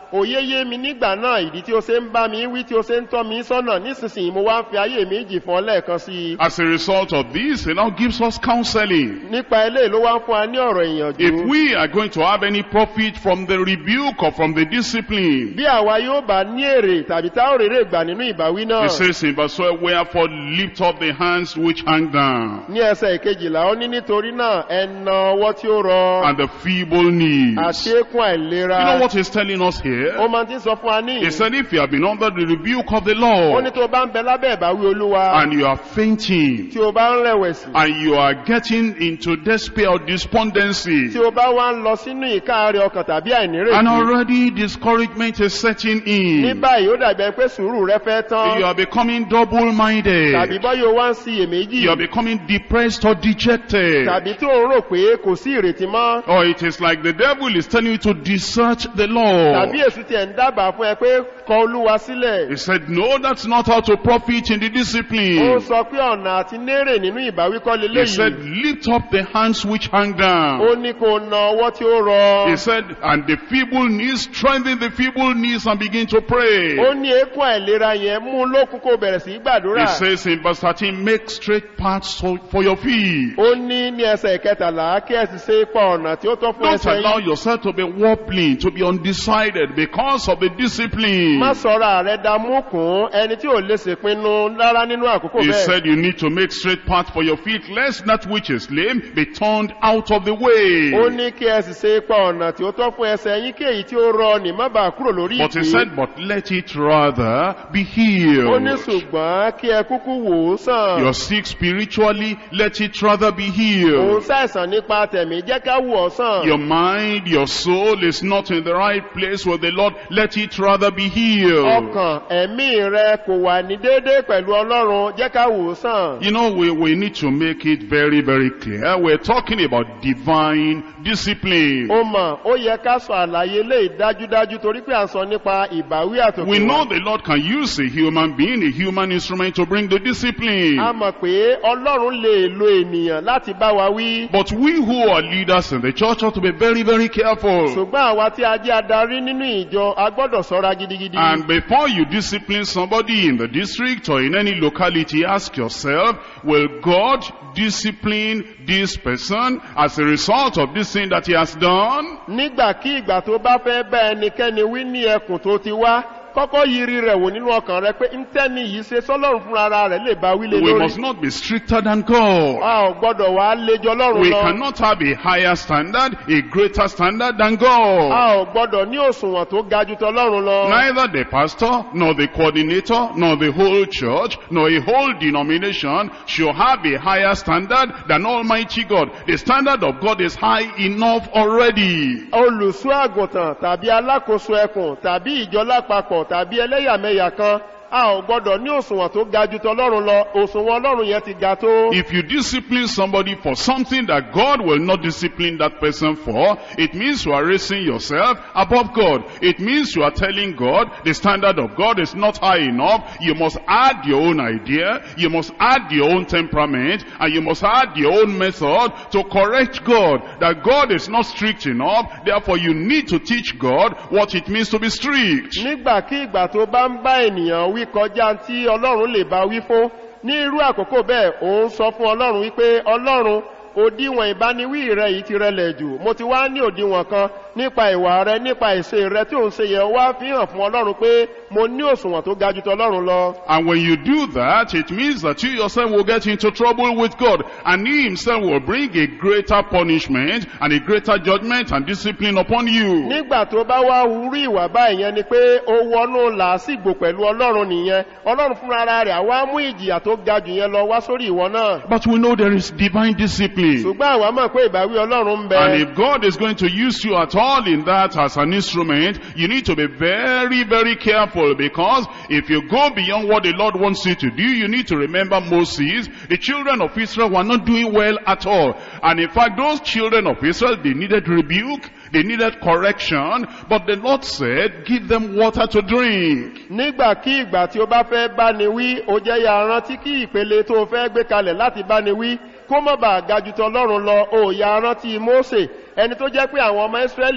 òye yé mi nígbà náà ìdí tí ó ṣe ń bá mi wí tí ó ṣe ń tọ́ mi sọ́nà nísinsìnyí mo wá ń fi ayé mi jì fún ọ lẹ́ẹ̀kan sí i As a result of this, he now gives us counseling. nípa eléyìí ló wá ń fún wa ní ọ̀rọ̀ If ìyànjú we are going to have any profit from the rebuke or from the discipline, bí àwa yóò bá ní èrè tàbí tá ò rèrè gbà nínú ìbáwí náà he says in verse 12, wherefore lift up the hands which hang down ní ẹsẹ̀ ìkejìlá ó ní nítorí náà ẹnà ọwọ́ tí ó rọ and the feeble knees. àti eékún àìlera You know what he's telling us here? ó máa ti ń sọ fún wa ní He said if you have been under the rebuke of the ó Lord ní tó bá ń bẹ lábẹ́ ìbáwí olúwa and you are fainting tí o bá ń rẹ̀wẹ̀sì and you are getting into despair or despondency tí o bá wá ń lọ sínú ìkáàrẹ̀ ọkàn tàbí and àìnírètí already discouragement is setting ní in, báyìí ó dàbí ẹni pé sùúrù rẹ fẹ́ tán you are becoming tàbí double-minded, bọ́yọ̀ o wá ń siyèméjì you are becoming depressed or dejected, tàbí tí ò ń rò pé kò sí ìrètí mọ́ or it is like the devil is telling you to desert the Lord. tàbí èsù tiẹ̀ ń dábàá fún ẹ pé kọ olúwa sílẹ̀ He said, no, that's not how to profit in the ó discipline. sọ pé ọ̀nà àti nérè nínú ìbáwí kọ́ He said, leléyìí lift up the hands which hang down. ó ní kó na ọwọ́ tí ó rọ He said, and the feeble knees, strengthen the feeble knees and begin to pray. ó ní eékún àìlera yẹn mú un lókun kó bẹ̀rẹ̀ sí í gbàdúrà He says in verse 13, make straight paths so- for your feet. ó ní ní ẹsẹ̀ ìkẹtàlá kí ẹ sì ṣe ipa ọ̀nà tí ó tọ́ fún Don't ẹsẹ̀ allow yín yourself to be wobbling, to be undecided because of the discipline. má sọ̀rọ̀ rẹ̀ da múkùn ẹni tí ò lè ṣèpinnu rárá nínú àkókò He bẹ́ẹ̀ said you need to make straight path for your feet, lest that which is lame be turned out of the way. ó ní kí ẹ sì ṣe ipa ọ̀nà tí ó tọ́ fún ẹsẹ̀ yín kí èyí tí ó rọ ní má bàa kúrò lórí But he ìpín said, but let it rather be ó ní healed. ṣùgbọ́n kí ẹ kúkú wò ó sàn You're sick spiritually, let it rather be òun healed. ṣàìsàn nípa tẹ̀mí jẹ́ ká wò ọ́ sàn Your mind, your soul is not in the right place with the Lord, let it rather be healed. ọkàn ẹ̀mí rẹ kò wà ní déédéé pẹ̀lú ọlọ́run jẹ́ ká wò ó sàn You know, we, we need to make it very, very clear. We're talking about divine discipline. ó mọ̀ ó yẹ ká sọ àlàyé lè dájúdájú torí pé à ń sọ nípa ìbáwí àtòkè We know wá. the Lord can use a human being, a human instrument to bring the discipline. a mọ̀ pé ọlọ́run lè lo ènìyàn láti bá wa wí But we who are leaders in the church ought to be very, very careful. ṣùgbọ́n àwa tí a jẹ́ adarí nínú ìjọ a gbọ́dọ̀ sọ́ra gidigidi And before you discipline somebody in the district or in any locality, ask yourself, will God discipline this person as a result of this thing that he has done? nígbàkígbà tó bá fẹ́ bá ẹnikẹ́ni wí ní ẹkùn tó ti wá kọ́kọ́ yiri rẹ̀ wò nínú ọkàn rẹ pé ntẹ́ni yìí ṣe sọ́lọ́run fúnra ara rẹ̀ lè bá wí lé We lórí must not be stricter than God. a ò gbọ́dọ̀ wá léjọ lọ́run We lọ cannot have a higher standard, a greater standard than a God. ò gbọ́dọ̀ ní òṣùwọ̀n tó ga ju tọlọ́run lọ Neither the pastor, nor the coordinator, nor the whole church, nor a whole denomination should have a higher standard than Almighty God. The standard of God is high enough already. olùṣọ́ àgùntàn tàbí alákòóso ẹkùn tàbí ìjọ lápapọ̀ tàbí ẹlẹ́yàmẹ̀yà kan a ò gbọ́dọ̀ ní òṣùwọ̀n tó ga ju tọlọ́run lọ òṣùwọ̀n ọlọ́run yẹn ti ga tó. If you discipline somebody for something that God will not discipline that person for, it means you are raising yourself above God. It means you are telling God the standard of God is not high enough. You must add your own idea, you must add your own temperament, and you must add your own method to correct God. That God is not strict enough, therefore you need to teach God what it means to be strict. nígbàkígbà tó bá ń bá ènìyàn wí kọjá tí ọlọ́run lè bá wí fún ní irú àkókò bẹ́ẹ̀ òun sọ fún ọlọ́run wípé ọlọ́run òdiwọ̀n ìbániwí rẹ yìí ti rẹlẹ̀ jù mo ti wá ní òdiwọ̀n kan nípa ìwà rẹ nípa ìṣe rẹ tí òun ṣe yẹ wá fi hàn fún ọlọ́run pé mo ní òṣùwọ̀n tó ga ju tọlọ́run lọ. And when you do that, it means that you yourself will get into trouble with God. And He Himself will bring a greater punishment and a greater judgment and discipline upon you. nígbà tó bá wá wúrú ìwà báyìí yẹn ni pé ó wọnú làásìgbò pẹ̀lú ọlọ́run nìyẹn ọlọ́run fúnra rẹ̀ àwa mú ìjìyà tó ga jù yẹn lọ wá sórí ìwọ náà But we know there is divine discipline. ṣùgbọ́n àwa mọ̀ pé ìbáwí ọlọ́run ń bẹ And if God is going to use you at all in that as an instrument, you need to be very, very careful because if you go beyond what the Lord wants you to do, you need to remember Moses. The children of Israel were not doing well at all. And in fact, those children of Israel, they needed rebuke, they needed correction, but the Lord said, give them water to drink. nígbàkígbà tí ó bá fẹ́ báni wí ó jẹ́ ya rántí kí ìpele tó fẹ́ gbé kalẹ̀ láti báni wí kó mọ̀ bá gajutọ lọ́rùn lọ ó ya rántí mósè ẹni tó jẹ́ pé àwọn ọmọ ìsírẹ́lì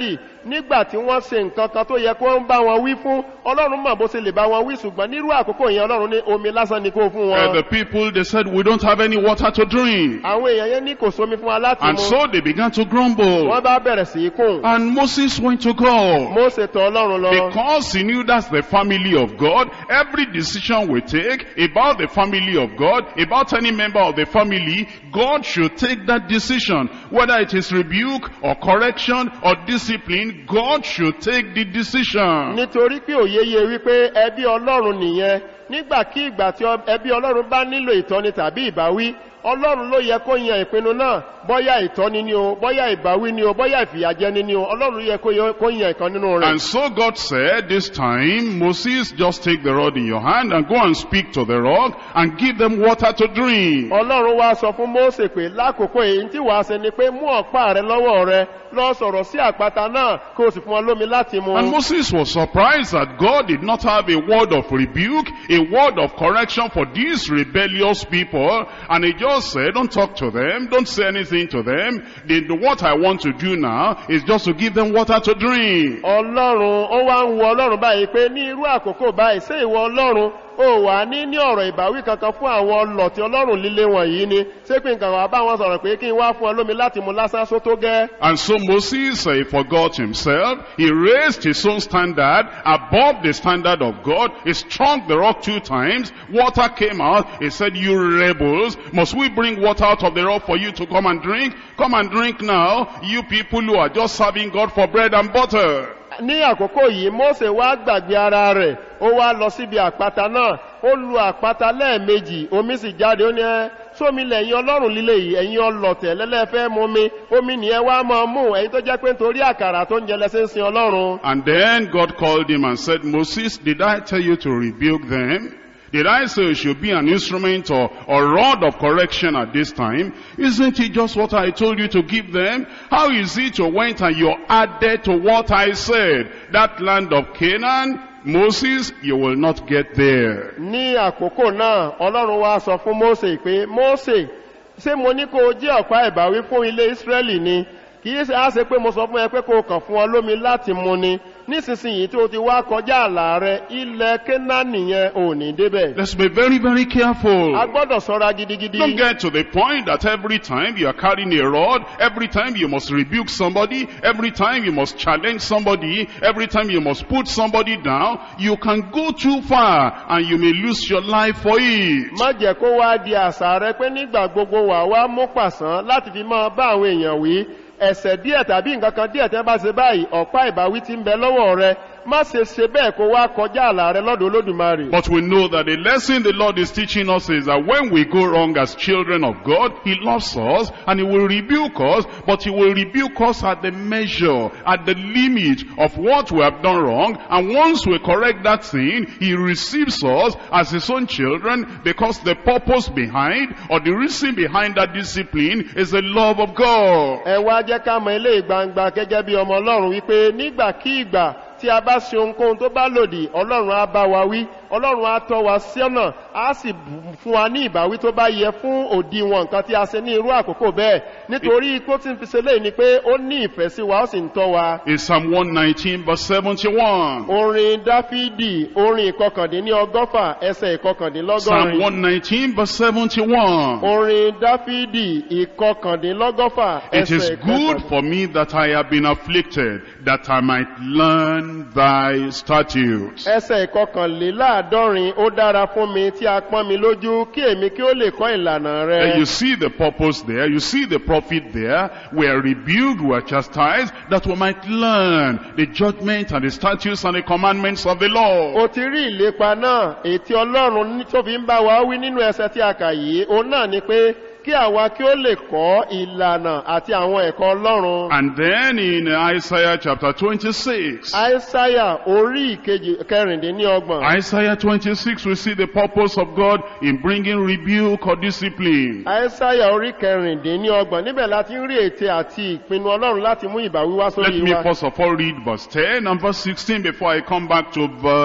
nígbà tí wọ́n ṣe nǹkan kan tó yẹ kó ń bá wọn wí fún ọlọ́run mọ̀ bó ṣe lè bá wọn wí ṣùgbọ́n nírú àkókò yẹn ọlọ́run ní omi lásán ni kó fún Uh, wọn the people, they said, we don't have any water to drink. àwọn èèyàn yẹn ní kò sómi fún wa láti And mu so they began to grumble. wọ́n bá bẹ̀rẹ̀ sí í kùn And Moses went to God. Mósè tọ̀ ọlọ́run lọ Because he knew that's the family of God, every decision we take about the family of God, about any member of the family, God should take that decision. Whether it is rebuke or correction or discipline, God should take the decision. nítorí pé òye yé wípé ẹbí ọlọ́run nìyẹn nígbàkígbà tí ọ- ẹbí ọlọ́run bá nílò ìtọ́ni tàbí ìbáwí ọlọ́run ló yẹ kó yan ìpinnu náà bọ́yá ìtọ́ni ni o bọ́yá ìbáwí ni o bọ́yá ìfìyàjẹni ni o ọlọ́run ló yẹ kó yọ- kó yan ìkan nínú rẹ̀ And so God said, this time, Moses, just take the rod in your hand and go and speak to the rock and give them water to drink. ọlọ́run wá sọ fún mósè pé lákòókò èyí tí wàá ṣe ni pé mú ọ̀pá rẹ lọ́wọ́ rẹ lọ sọ̀rọ̀ sí àpáta náà kó o sì fún wọn lómi láti mu And Moses was surprised that God did not have a word of rebuke, a word of correction for these rebellious people. And he just said, don't talk to them, don't say anything to them. The, the- what I want to do now is just to give them water to drink. ọlọ́run ó wá ń wo ọlọ́run báyìí pé ní irú àkókò báyìí ṣé ìwọ ọlọ́run ó wà ní ní ọ̀rọ̀ ìbáwí kankan fún àwọn ọlọ̀tí ọlọ́run líle wọ̀nyí ni ṣé pé nǹkan wà bá wọn sọ̀rọ̀ pé kí n wá fún ọ lómi láti mu lásán só tó gẹ́ And so Moses uh, forgot himself. He raised his own standard above the standard of God. He struck the rock two times. Water came out. He said, you rebels, must we bring water out of the rock for you to come and drink? Come and drink now, you people who are just serving God for bread and butter. ní àkókò yìí mósè wá gbàgbé ara rẹ̀ ó wá lọ síbi àpáta náà ó lu àpáta lẹ́ẹ̀mejì omi sì jáde ó ní ẹ́ sómi lẹ́yìn ọlọ́run líle yìí ẹ̀yin ọlọ̀tẹ̀ lẹ́lẹ́fẹ́ mú mi omi nìyẹn wá máa mú ẹ̀yin tó jẹ́ pé nítorí àkàrà tó ń jẹ lẹ́sẹ̀ ń sin ọlọ́run And then God called him and said, Moses, did I tell you to rebuke them? Did I say you should be an instrument or, or rod of correction at this time? Isn't it just what I told you to give them? How is it you went and you added to what I said? That land of Canaan, Moses, you will not get there. ní àkókò náà ọlọ́run wá sọ fún mósè pé mósè ṣé mo ní kó o jẹ́ ọ̀pá ìbáwí fún ilé ísírẹ́lì ni kì í ṣe á ṣe pé mo sọ fún ẹ pé kó o kàn fún ọ lómi láti mu ni nísinsìnyí tí o ti wá kọjá àlà rẹ ilẹ̀ kénáánì yẹn ò ní débẹ̀ Let's be very, very careful. a gbọ́dọ̀ sọ́ra gidigidi Don't get to the point that every time you are carrying a rod, every time you must rebuke somebody, every time you must challenge somebody, every time you must put somebody down, you can go too far and you may lose your life for it. má jẹ́ kó wá di àṣà rẹ pé nígbà gbogbo wà wá mú pàṣán láti fi máa bá àwọn èèyàn wí ẹ̀sẹ̀ díẹ̀ tàbí nǹkan kan díẹ̀ tẹ́ bá ṣe báyìí ọ̀pá ìbáwí ti ń bẹ lọ́wọ́ rẹ má ṣe ṣe bẹ́ẹ̀ kó wá kọjá àlà rẹ lọ́dọ̀ olódùmarè. But we know that the lesson the Lord is teaching us is that when we go wrong as children of God, He loves us and He will rebuke us, but He will rebuke us at the measure, at the limit of what we have done wrong. And once we correct that sin, He receives us as His own children because the purpose behind or the reason behind that discipline is the love of God. ẹ wá jẹ́ ká mọ ilé gbangba gẹ́gẹ́ bí ọmọ ọlọ́run wípé nígbàkígbà tí a bá ṣe ohunkóhun tó bá lòdì ọlọ́run á bá wa wí ọlọ́run á tọ́ wa sọ́nà á sì bù- fún wa ní ìbáwí tó bá yẹ fún òdiwọ̀n nǹkan tí a ṣe ní irú àkókò bẹ́ẹ̀ nítorí kó tí ń fi ṣe léyìí ni pé ó ní ìfẹ́ sí wa ó sì ń tọ́ wa. In Psalm 119 verse 71. orin dáfídì orin ìkọkàndínní ọgọ́fà ẹsẹ̀ Psalm ìkọkàndínlọ́gọ́rin 119 verse 71. orin dáfídì ìkọkàndínlọ́gọ́fà It is ẹsẹ̀ good ìkọkàndín- for me that I have been afflicted, that I might learn thy statutes. ẹsẹ̀ ìkọkànléláàádọ́rin ó dára fún mi tí a pọ́n mi lójú kí èmi kí ó lè kọ́ ìlànà And rẹ. you see the purpose there, you see the profit there. We are rebuked, we are chastised, that we might learn the judgment and the statutes and the commandments of the Lord. o ti rí ìlépa náà ètí ọlọ́run ní- tó fi ń bá wa wí nínú ẹsẹ̀ tí a kà yìí òun náà ni pé kí àwa kí ó lè kọ́ ìlànà àti àwọn ẹ̀kọ́ ọlọ́run. And then in Isaiah chapter 26, àìsáyà orí ìkejì kẹrìndínlọ́gbọ̀n. Isaiah 26, we see the purpose of God in bringing rebuke or discipline. àìsáyà orí kẹrìndínlọ́gbọ̀n níbẹ̀ láti ń rí ète àti ìpinnu ọlọ́run láti mú ìbáwí wá Let sórí me wa. first of all read verse 10 and verse 16 before I come back to verse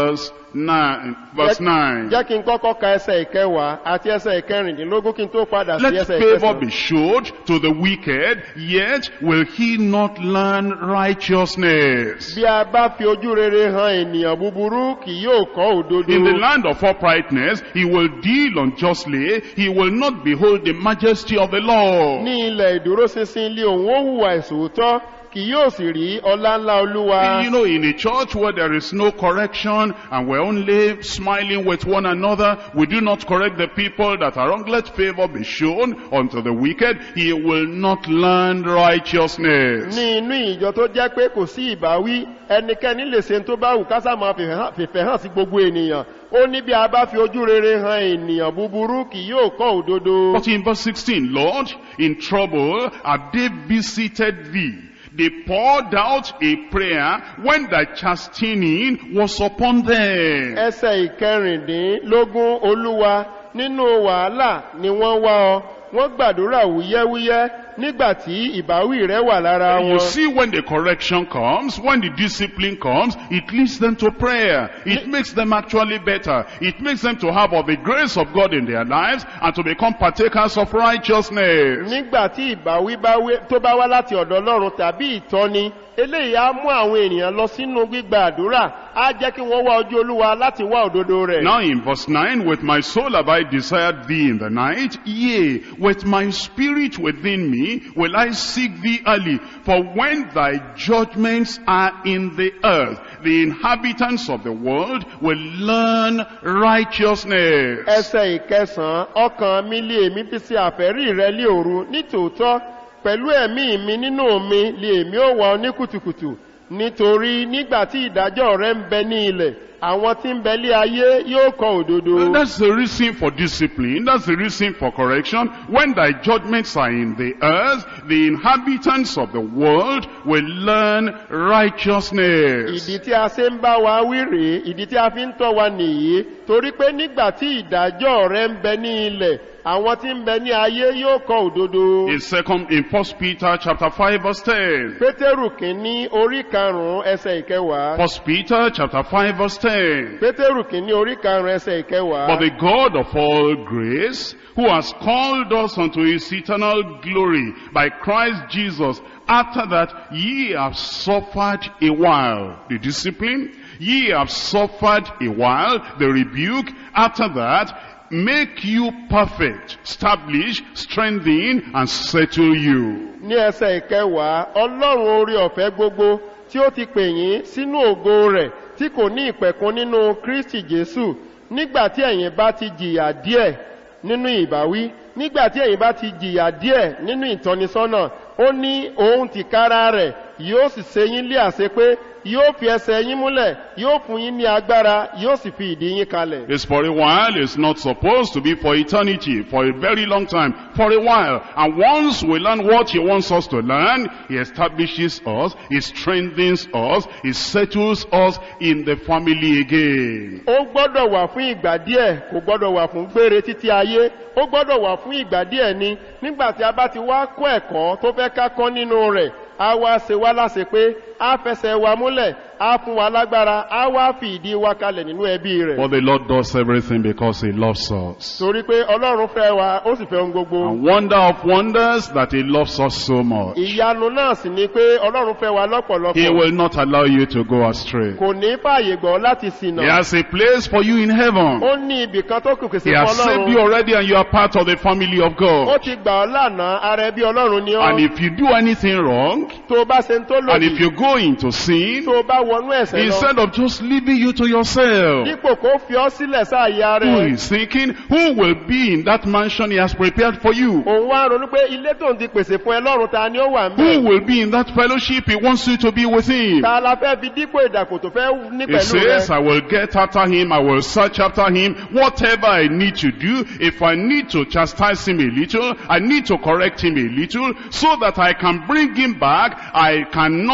9. Verse 9. jẹ́ kí n kọ́kọ́ ka ẹsẹ̀ ìkẹwàá àti ẹsẹ̀ ìkẹrìndínlógún kí n tó padà sí Let ẹsẹ̀ favor ìkẹsàn be showed to the wicked, yet will he not learn righteousness. bí a bá fi ojú rere han ènìyàn búburú kì yóò kọ́ òdodo In the land of uprightness, he will deal unjustly, he will not behold the majesty of the law. ní ilẹ̀ ìdúróṣinṣin ilé òun ó hùwà ìṣòótọ́ kì yóò sì rí ọlá ńlá olúwa You know, in a church where there is no correction and we're only smiling with one another, we do not correct the people that are wrong. Let favor be shown unto the wicked. He will not learn righteousness. ní inú ìjọ tó jẹ́ pé kò sí ìbáwí ẹnikẹ́ni lè ṣe tó bá wù kásá máa fìfẹ́ hàn- fìfẹ́ hàn sí gbogbo ènìyàn ó ní bí a bá fi ojú rere han ènìyàn búburú kì yóò kọ́ òdodo But in verse 16, Lord, in trouble have they visited thee. They poured out a prayer when thy chastening was upon them. ẹsẹ̀ ìkẹrìndínlógún olúwa nínú wàhálà ni wọ́n wá ọ wọ́n gbàdúrà wúyẹ́wúyẹ́ nígbà tí ìbáwí rẹ wà lára You wọn see, when the correction comes, when the discipline comes, it leads them to prayer. It makes them actually better. It makes them to have of the grace of God in their lives and to become partakers of righteousness. nígbà tí ìbáwí bá wé- tó bá wá láti ọ̀dọ̀ ọlọ́run tàbí ìtọ́ni eléyìí á mú àwọn ènìyàn lọ sínú gbígba àdúrà á jẹ́ kí wọ́n wá ojú olúwa láti wá òdodo rẹ̀ Now in verse 9, with my soul have I desired thee in the night, yea, with my spirit within me will I seek thee early. For when thy judgments are in the earth, the inhabitants of the world will learn righteousness. ẹsẹ̀ ìkẹsàn-án ọkàn mi lé èmi fi sí àfẹ́rí rẹ lé òru nítòótọ́ pẹ̀lú ẹ̀mí mi nínú mi lé èmi ó wà ọ ní kùtùkùtù nítorí nígbà tí ìdájọ́ rẹ ń bẹ ní ilẹ̀ àwọn tí ń bẹ lé ayé yóò kọ òdodo That's the reason for discipline. That's the reason for correction. When thy judgments are in the earth, the inhabitants of the world will learn righteousness. ìdí tí a ṣe ń bá wa wí rèé ìdí tí a fi ń tọ́ wa nìyí torí pé nígbà tí ìdájọ́ rẹ ń bẹ ní ilẹ̀ àwọn tí ń bẹ ní ayé yóò kọ òdodo In second, in First Peter chapter five verse ten. pétérù kìíní orí karùnún ẹsẹ̀ ìkẹwàá First Peter chapter five verse ten. pétérù kìíní orí karùnún ẹsẹ̀ ìkẹwàá But the God of all grace, who has called us unto his eternal glory by Christ Jesus, after that ye have suffered a while, the discipline, ye have suffered a while, the rebuke, after that, make you perfect, establish, strengthen, and settle you. ní ẹsẹ̀ ìkẹwàá ọlọ́run orí ọ̀fẹ́ gbogbo tí ó ti pè yín sínú ògo rẹ̀ tí kò ní ìpẹ̀kun nínú kristi jésù nígbà tí ẹ̀yin bá ti jìyà díẹ̀ nínú ìbáwí nígbà tí ẹ̀yin bá ti jìyà díẹ̀ nínú ìtọ́nisọ́nà ó ní òun tìkára rẹ̀ yóò sì ṣe yín lé àṣẹ pé yóò fi ẹsẹ̀ yín múlẹ̀ yóò fún yín ní agbára yóò sì fi ìdí yín kalẹ̀. It's for a while, it's not supposed to be for eternity, for a very long time, for a while. And once we learn what he wants us to learn, he establishes us, he strengthens us, he settles us in the family again. ó gbọ́dọ̀ wà fún ìgbà díẹ̀ kò gbọ́dọ̀ wà fún gbére títí ayé ó gbọ́dọ̀ wà fún ìgbà díẹ̀ ni nígbà tí a bá ti wá kó ẹ̀kọ́ tó fẹ́ ká kọ́ nínú rẹ̀ a wá ṣe wá láṣẹ pé a fẹsẹ̀ wa múlẹ̀ a fún wa lágbára a wá fi ìdí wa kalẹ̀ nínú ẹbí rẹ̀ But the Lord does everything because he loves us. torí pé ọlọ́run fẹ́ wa ó sì fẹ́ ohun gbogbo And wonder of wonders that he loves us so much. ìyanu náà sì ni pé ọlọ́run fẹ́ wa He lọ́pọ̀lọpọ̀ will not allow you to go astray. kò ní fààyè gbọ́ láti He sìnà has a place for you in heaven. ó ní ibì kan tó kù kìsì He fún has saved you ọlọ́run already and you are part of the family of ó God. ti gbà ọ́ lánàá ara ẹbí ọlọ́run ni And ọ́ if you do anything wrong, tó o bá ṣe ń tó and lòdì if you go into sin, tó o bá wọnú ẹ̀sẹ̀ lọ instead of just leaving you to yourself, dípò kó fi ọ́ sílẹ̀ sáàyè who rẹ̀ is thinking, who will be in that mansion he has prepared for you? òun wá ronú pé ilé tó ń di pèsè fún ẹ lọ́run ta ni ó wà ń Who bẹ̀ will be in that fellowship he wants you to be with him? ta la fẹ́ fi dípò ìdàkò tó fẹ́ ní He pẹ̀lú says, rẹ I will get after him, I will search after him, whatever I need to do, if I need to chastise him a little, I need to correct him a little, so that I can bring him back, I cannot miss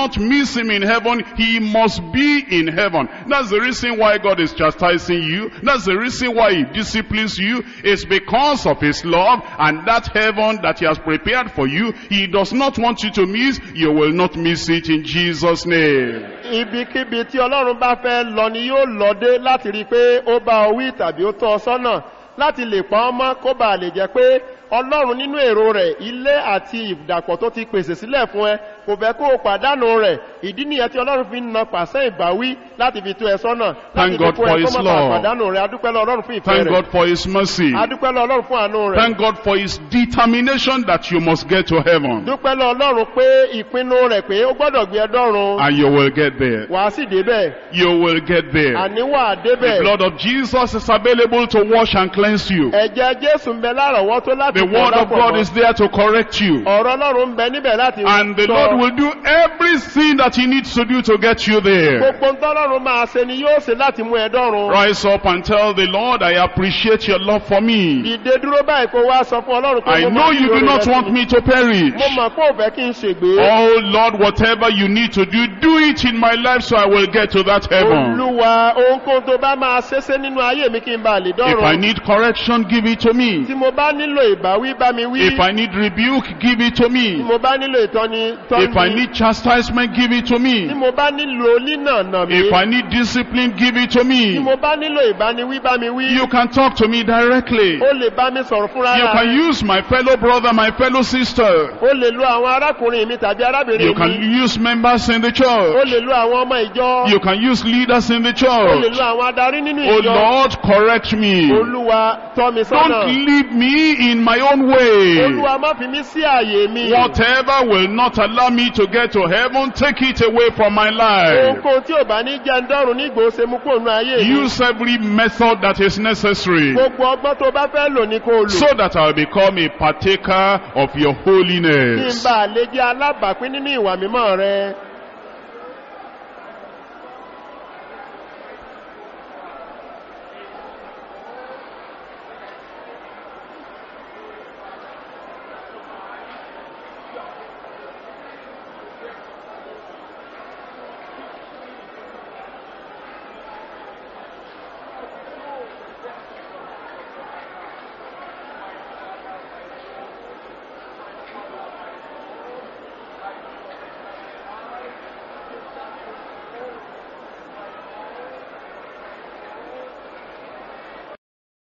please him in heaven, he must be in heaven. That's the reason why God is chastising you. That's the reason why he disciplines you. It's because of his love and that heaven that he has prepared for you. He does not want you to miss. You will not miss it in Jesus' name. ibikíbi tí ọlọ́run bá fẹ́ lọ ni yóò lọ dé láti rí i pé ó bá ọ wí tàbí ó tọ́ ọ sọ́nà láti lè pa ọ́ mọ́ kó bàa lè jẹ́ pé ọlọ́run nínú èrò rẹ̀ ilé àti ìdàpọ̀ tó ti pèsè sílẹ̀ fún ẹ kò fẹ́ kó o pàdánù rẹ̀ ìdí nìyẹn tí ọlọ́run fi ń na pàṣẹ ìbáwí láti fi tó ẹ sọ́nà láti Thank fi God kó for ẹ his kó má bàa love. pàdánù rẹ̀ adúpẹ́ lọ ọlọ́run fún ìfẹ́ Thank rẹ̀ God for his mercy. adúpẹ́ lọ ọlọ́run fún àánú rẹ̀ Thank God for his determination that you must get to heaven. dúpẹ́ lọ ọlọ́run pé ìpinnu rẹ̀ pé ó gbọ́dọ̀ gbé ẹ dọ́run And you will get there. wàá sì débẹ̀ You will get there. àní wàá The débẹ̀ blood of Jesus is available to wash and cleanse you. ẹ̀jẹ̀ jésù ń bẹ lárọ̀wọ́tó láti The fọ̀ word of lápọ̀ God mọ́. is there to correct you. ọ̀rọ̀ ọlọ́run ń bẹ níbẹ̀ láti And the sọ. Lord will do everything that he needs to do to get you there. gbogbo ń tọ́lọ́run máa ṣe ni yóò ṣe láti mú ẹ dọ́run. Rise up and tell the Lord, I appreciate your love for me. dìde dúró báyìí kó wá sọ fún ọlọ́run pé I mo know mọ̀ you do nílò not rẹ̀ want sí me to perish. mo mọ̀ pé ò fẹ́ kí n ṣègbé. Oh Lord, whatever you need to do, do it in my life so I will get to that heaven. olúwa ohunkóhun tó bá máa ṣeéṣe nínú ayé mi kí n bá lè If I dọ́run. need correction, give it to me. tí mo bá nílò ìbáwí bá mi wí. If I need rebuke, give it to tí me. mo bá nílò ìtọ́ni If I tọ́ni. need chastisement, give it to tí me. mo bá nílò nínànà mi. If I need discipline, give it to tí me. mo bá nílò ìbániwí bá mi wí. You can talk to me directly. ó lè bá mi sọ̀rọ̀ fúnra You rẹ̀. can use my fellow brother, my fellow sister. ó lè lo àwọn arákùnrin mi tàbí You arábìnrin can mi. use members in the ó church. lè lo àwọn ọmọ ìjọ. You can use leaders in the ó lè church. lo àwọn adarí nínú Oh ìjọ. Lord, correct me. olúwa tọ́ mi Don't sọ́nà. leave me in my own way. olúwa má fi mí sí àyè mi. Whatever will not allow me to get to heaven, take it away from my life. ohunkóhun tí ò bá ní jẹ́ ń dọ́run ní ìgbòho mú kó nu ayé mi. Use every method that is necessary gbogbo ọgbọ́n tó bá fẹ́ lò ní kó o lò. so that I'll become a partaker of your kí n holiness. bá lè jẹ́ alábàápín nínú ìwà mímọ́ rẹ.